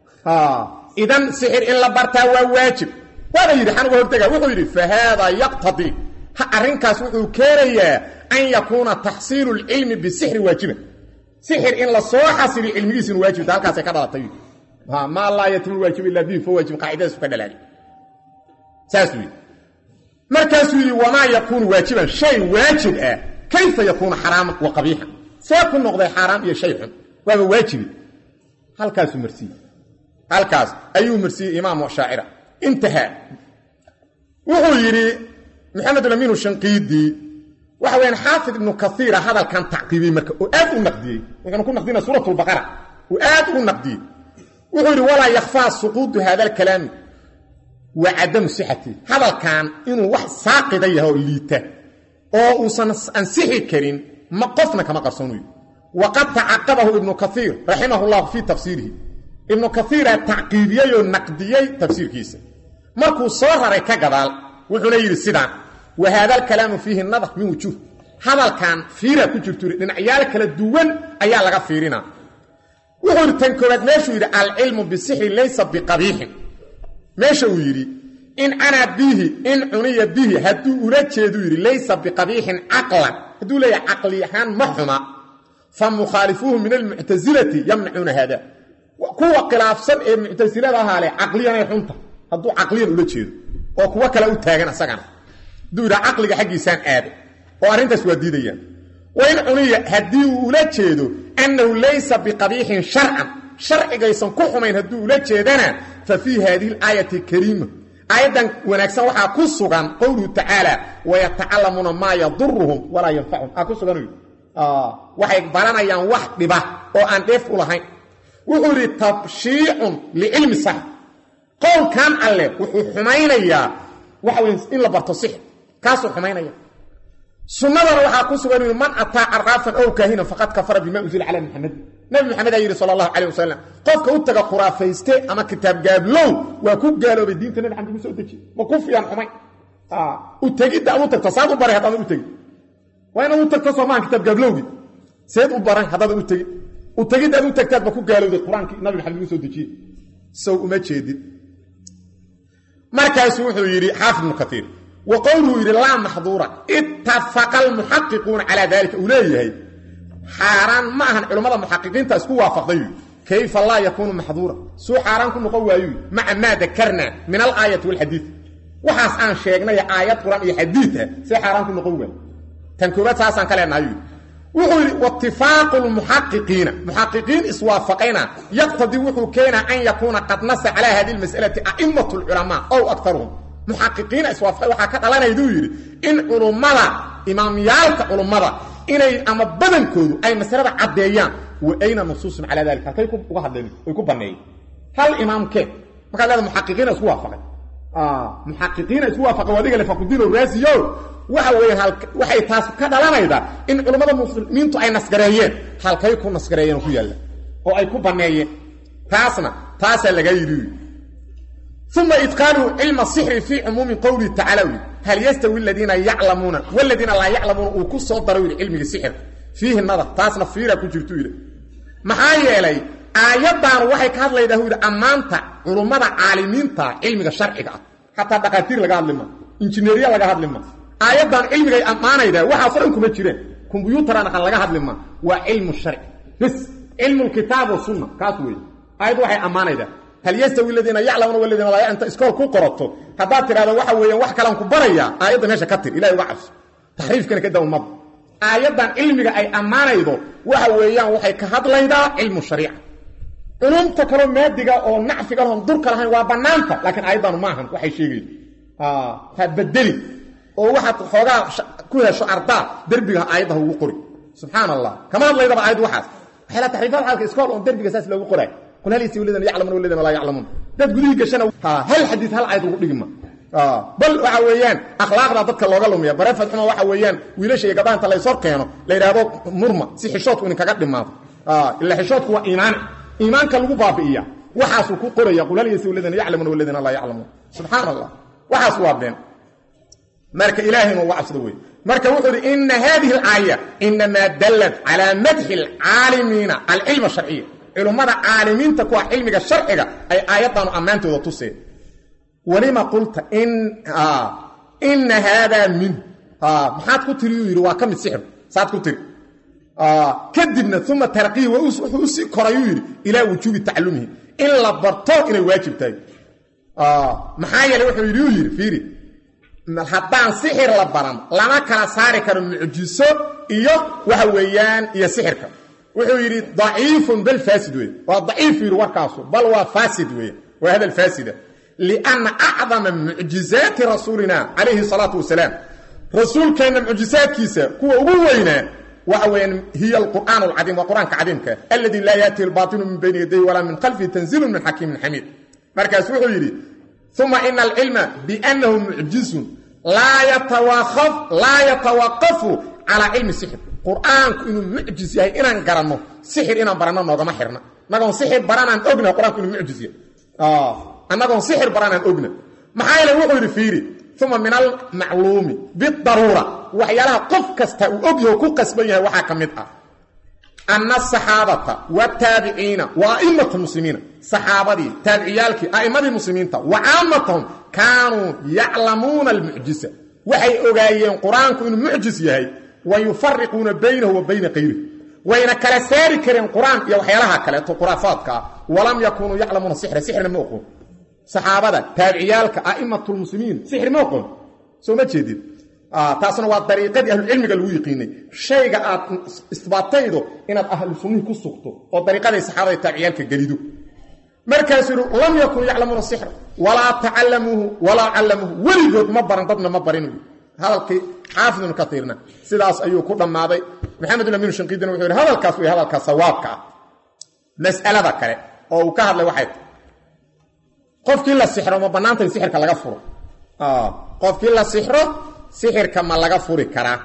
Speaker 1: idan sixir in la bartaa waa waajib waana yidhi xanuga hortega wuxuu yidhi fa haadaa yaqtadii arrinkaas wuxuu keenayaa an yakuuna taxsiilu lcilmi bisixri waajiban sixir in la soo xasiliyo cilmigiisinu waajibta halkaasay ka dhalatay maa laa yatimu waajib ilaa bihi fa waajib qaacidadaasu ka dhalaali saasuu yidhi markaasuu yidhi wamaa yakuunu waajiban shay waajib ah kayfa yakuunu xaraaman wa qabiixan see ku noqday xaaraam iyo shay xun waaba waajibi halkaasuu marsiiyey halkaas ayuu marsiiyey imaamu shaacira intahaa wuxuu yidhi maxamed amiinu shanqiidii waxa weyaan xaafid ibnu kaiira hadalkan tacqiibiyey marka oo aad u naqdiyey wuxuuna ku naqdina suurat lbaqara oo aad u naqdiyey wuxuu yidhi walaa yakhfaa suquudu hada alkalaami wa cadamu sixati hadalkan inuu wax saaqida yahay oo liita oo uusan ansixi karin ma qofna kama qarsoonuyo waqad tacaqabahu ibnu kaiir raximah llahu fii tafsiirihi ibnu kaiira tacqiibiyey oo naqdiyey tafsiirkiisa markuu soo raray ka gadaal wuxuuna yidhi sidaan wa haada alkalaamu fiihi nadar min wujuuh hadalkan fiira ku jirtu dhinacyaal kala duwan ayaa laga fiirinaa wuxuu yidhi tan koowaad meeshuu yidhi alcilmu bisixri laysa biqabiixin meesha uu yidhi in canaa bihi in cuniya bihi hadduu ula jeeduu yidhi laysa biqabiixin caqlan hadduu leeyahay caqli ahaan ma xuma fa mukhaalifuuhu min almuctasilati yamnacuuna haada kuwa khilaafsan ee muctasilada ahaa leh caqliyanay xunta hadduu caqliyan ula jeedo oo kuwo kale u taagan asagana hadduu yidhaha caqliga xaggiisaan aado oo arrintaas waa diidayaan wa in cuniya haddii uu ula jeedo annahu laysa biqabiixin sharcan sharcigaysan ku xumayn hadduu ula jeedana fa fii haadihi alaayati kariima aayaddan wanaagsan waxaa ku sugan qowluhu tacaala wayatacalamuuna maa yaduruhum walaa yanfacuhum aa ku sugan waxay baranayaan wax dhiba oo aan dheef u lahayn wuxuu yidhi tabshiicun licilmi sax qowlkan alle wuxuu xumaynayaa waxa wey in la barto sixir kaasuu xumaynaya sunnadana waxaa ku sugan yii man ataa caraafan ow kaahinan faqad kafara bima unzila cala muxamed nabi maxamed aa yidhi sala allahu calayh wasalam qofka u taga khuraafayste ama kitaab gaablow waa ku gaaloobay diinta nabi xamed ugu soo dejiye ma ku fiyan xumayn u tegidda ad u tagto saad u baray haddaadan u tegin waa inaad u tagto soomahan kitaab gaablowgi seed u baray haddaadan u tegin u tegidda ad u tagtaad ba ku gaalowday qur-aankii nabi maxamed ugu soo dejiye sow uma jeedid markaasuu wuxuu yidhi xaafid ibnu kaiir wa qowluhu yidhi laa maxduura ittafaqa almuxaqiquuna calaa dalika uu leeyahay xaaraan ma ahan culammada muxaqiqiinta isku waafaqday kayfa laa yakuunu maxduura suu xaaraan ku noqon waayu maca maa dakarnaa min alaayati walxadiid waxaas aan sheegnay aayad qur-aan iyo xadiida see xaaraan ku noqon waayo tan koobaad saasaan ka leenahay wuxuu yidhi watifaaqu lmuxaqiqiina muxaqiqiin iswaafaqayna yaqtadii wuxuu keenaa an yakuuna qad nasa calaa hadihi lmas'alati a'imatu lculamaa ow aktaruhum muxaqiqiina iswaafaqay waxaa ka dhalanayduu yidhi in culummada imaamyaalka culummada inay ama badankoodu ay masalada caddeeyaan wa ayna nusuusun calaa dalika halkay uga hadleen ay ku banneeyeen hal imaamkee markaad leeda muxaqiqiina isku waafaqay muxaqiqiina isku waafaqay waa diga lefaqudiin raasiyo waxa weeyaan waxay taas ka dhalanaydaa in culummada muslimiintu ay nasgareeyeen halkay ku nasgareeyeen ku yaalla oo ay ku banneeyeen taasna taasaa laga yidhi uma idqaaluhu cilma sixri fii cumuumi qowlihi tacala wi hal yastawi aladiina yaclamuuna waladiina laa yaclamuuna uu ku soo daro yidhi cilmigii sixirka fiihi nadar taasna fiira ku jirtu yidhi maxaa yeelay aayaddan waxay ka hadlaydaa hu yidhi ammaanta culummada caalimiinta cilmiga sharciga ah xataa dhaqaatiir laga hadli ma injineeriya laga hadli ma aayaddan cilmigay ammaanayda waxaasoo dhan kuma jireen kombyuutaraan aqan laga hadli ma waa cilmu sharci bis cilmu lkitaab wasunna kaas weeye aayaddu waxay ammaanaydaa hal yastawi aladiina yaclamuuna waladiina laa inta iskool ku qorato haddaad tidhahdo waxa weeyaan wax kalaan ku barayaa aayadda meesha ka tir ilahay uga cabso taxriifkana ka dawn mada aayaddan cilmiga ay ammaanaydo waxa weeyaan waxay ka hadlaydaa cilmu shariica culumta kaloo maadiga oo nacfiga oon durka lahayn waa bannaanta laakiin aayaddanu maahan waxay sheegayda ha bedeli oo waxaad xoogaa ku hesho ardaa derbiga aayadda ha ugu qori subxaan allah kama hadlaydaba aayad waxaas waxay la taxriifad xaalka iskool oon derbiga saas loogu qoraay qul hal yastawii aladiina yaclamuuna waladiina laa yaclamuun dad gudihii gashana hal xadiis hal aayad ugu dhigma bal waxa weeyaan akhlaaqda dadka looga lumiya barefad xuma waxa weeyaan wiilasha iyo gabdhaha inta laysor keeno la yidhaahdo murma si xishoodku idinkaga dhimaado ila xishoodku waa iimaan iimaanka lagu baabi'iya waxaasuu ku qoraya qul hal yastawi aladiina yaclamuuna waladiina laa yaclamuun subxaan allah waxaas waa been marka ilaahay inuu uga cabsado wey marka wuxuu ihi ina hadihi alaaya inamaa dallat calaa madxi alcaalimiina alcilma sharciya culummada caalimiinta kuwa cilmiga sharciga ay aayaddaanu ammaantooda tuseen walima qulta ina haadaa min maxaad ku tiri yuu yidhi waa ka mid sixir saad ku tiri kadibna uma tarqihi wuxuu usii korayuu yidhi ilaa wujuubi tacalumihi in la barto inay waajib tahay maxaa yeele wuxuu yidhi uu yidhi fiiri haddaan sixir la baran lama kala saari karo mucjiso iyo waxa weeyaan iyo sixirka wuxuu yidhi daciifun bal faasid weye waa daciif yidhi warkaasu bal waa faasid weye waa hadal faasida lianna acdama mucjizaati rasuulina calayhi salaatu wasalaam rasuulkeenna mucjisaadkiisa kuwa ugu weynaa waxa weeyaan hiya alqur'aan alcadiim waa qur-aanka cadiimka alladii laa yaatihi albaatilu min bayni yadayhi walaa min khalfihi tanziilun min xakiimin xamiid markaas wuxuu yidhi uma ina alcilma biannahu mucjizun laa yatawaqafu calaa cilmi sixir qur-aanku inuu mucjis yahay inaan garanno sixir inaan baranno noogama xirna annagoon sixir baranaan ogna qur-aanku inuu mucjis yahay annagoon sixir baranaan ogna maxaa yeele wuxuu yidhi fiiri uma min almacluumi bidaruura waxyaalaha qof kasta uu og yaho ku qasban yahay waxaa ka mid ah ana asaxaabata wataabiciina wa a'immatu muslimiina saxaabadii taabiciyaalkii a'immadii muslimiinta wa caamatahum kaanuu yaclamuuna almucjisa waxay ogaayeen qur-aanku inuu mucjis yahay wa yufariquuna baynahu wa bayna kayrihi wayna kala saari kareen qur-aan iyo waxyaalaha kaleeto khuraafaadka ah walam yakunuu yaclamuuna sixra sixrna ma oqoon saxaabada taabiciyaalka a'immatulmuslimiin sixir ma oqoon soo ma jeedid taasna waa dariiqadii ahlucilmiga lagu yiqiinay shayga aad isbaataydo inaad ahlu sunnihii ku sugto oo dariiqaday saxaabada taabiciyaalka gelido markaasuu yidhi lam yakun yaclamuuna sixra walaa tacallamuuhu walaa callamuuhu weligood ma baran dadna ma barin hadalkii xaafid ibnu katiirna sidaas ayuu ku dhammaaday maxamed bin amiin shanqiidina wuxuu yidhi hadalkaas wey hadalkaa sawaabka ah mas'alada kale oo uu ka hadlay waxay tahay qofkii la sixro ma bannaantay sixirka laga furo qofkii la sixro sixirka ma laga furi karaa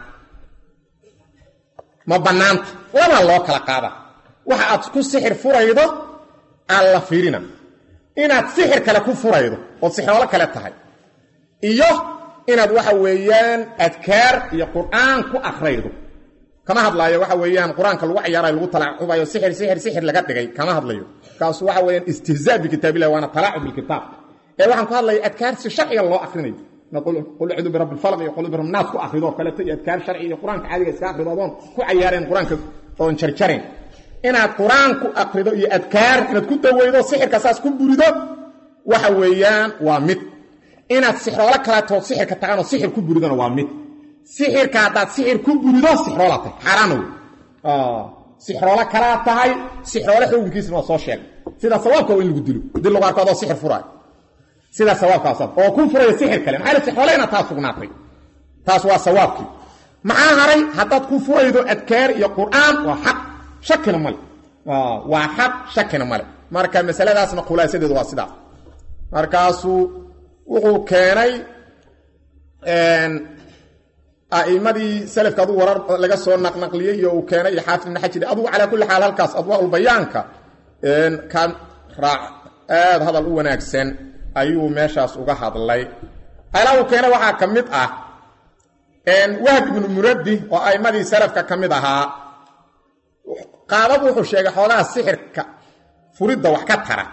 Speaker 1: ma bannaanta labaa loo kala qaada waxa aad ku sixir furaydo aan la fiirina inaad sixir kale ku furaydo ood sixroolo kale tahay iyo inaad waxa weeyaan adkaar iyo qur'aan ku akraydo kama hadlaayo waxa weeyaan qur-aanka lagu cayaarayo lagu talaacubayo sixir sixir sixir laga dhigay kama hadlayo kaasu waxa weeyaan istihzaa bikitaabillahi waana talaacub bilkitaab ee waxaan ku hadlaya adkaar si sharciga loo akrinayo qul acuudu birabbi lfalq iyo qul birab naas ku akrido kaleeto iyo adkaar sharci iyo qur-aanka caadiga iska akrido adoon ku cayaareen qur-aanka oon jarjarayn inaad qur-aan ku akrido iyo adkaar inaad ku daweydo sixirka saas ku burido waxa weeyaan waa mid inaad sixroolo kaleetood sixirka taqaanoo sixir ku buridona waa mid sixirka haddaad sixir ku burido sixroola tahay xaaraana wey sixroolo kalaa tahay sixroolo xukunkiisna waa soo sheegay sida sawaabka waa in lagu dilo dil lagu arko adoo sixir furaayo sidaa sawaabkaasa oo ku furaya sixir kale maxaa yeel sixroole inaad taa sugnaatay taas waa sawaabkii maxaa haray haddaad ku furaydo adkaar iyo qur'aan waa xaq shakina male waa xaq shakina male marka masaladaasna khulaasadeedu waa sidaas markaasuu wuxuu keenay a'imadii salafka adugu warar laga soo naqnaqliyey iyo uu keenay iyo xaafid ibn xajir adugu calaa kulli xaal halkaas adwaaulbayaanka ka raac aad hadal u wanaagsan ayuu meeshaas uga hadlay alaa uu keenay waxaa ka mid ah wahb ibnu muradi oo a'immadii salafka ka mid ahaa qaabad wuxuu sheegay xoogaha sixirka furidda wax ka tara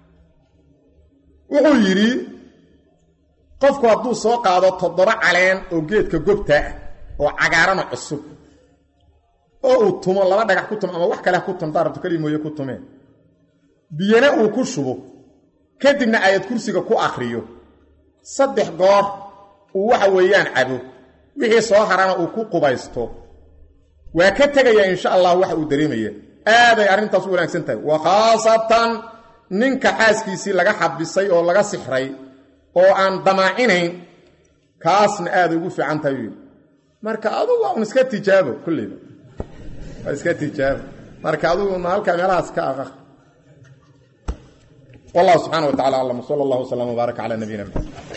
Speaker 1: wuxuu yidhi qofku hadduu soo qaado toddoba caleen oo geedka gobta ah oo cagaarana cusub oo uu tumo laba dhagax ku tumo ama wax kale ha ku tumtaa rabto keli mooye ku tumeen biyana uu ku shubo kadibna aayad kursiga ku akriyo saddex goor uu waxa weeyaan cabo wixii soo harana uu ku qubaysto waa ka tegayaa insha allah waxa uu dareemaya aaday arrintaas u wanaagsan tahay wa khaasatan ninka xaaskiisii laga xabisay oo laga sixray oo aan damaacinayn kaasna aaday ugu fiican tahay yidhi marka adugu waa un iska tijaabo kulleyba waa iska tijaabo marka aduguna halkaa meelahaas ka aqaq wallahu subxana wa tacala aclam sala allahu wasalam wbaaraka cala nabiyina maxamed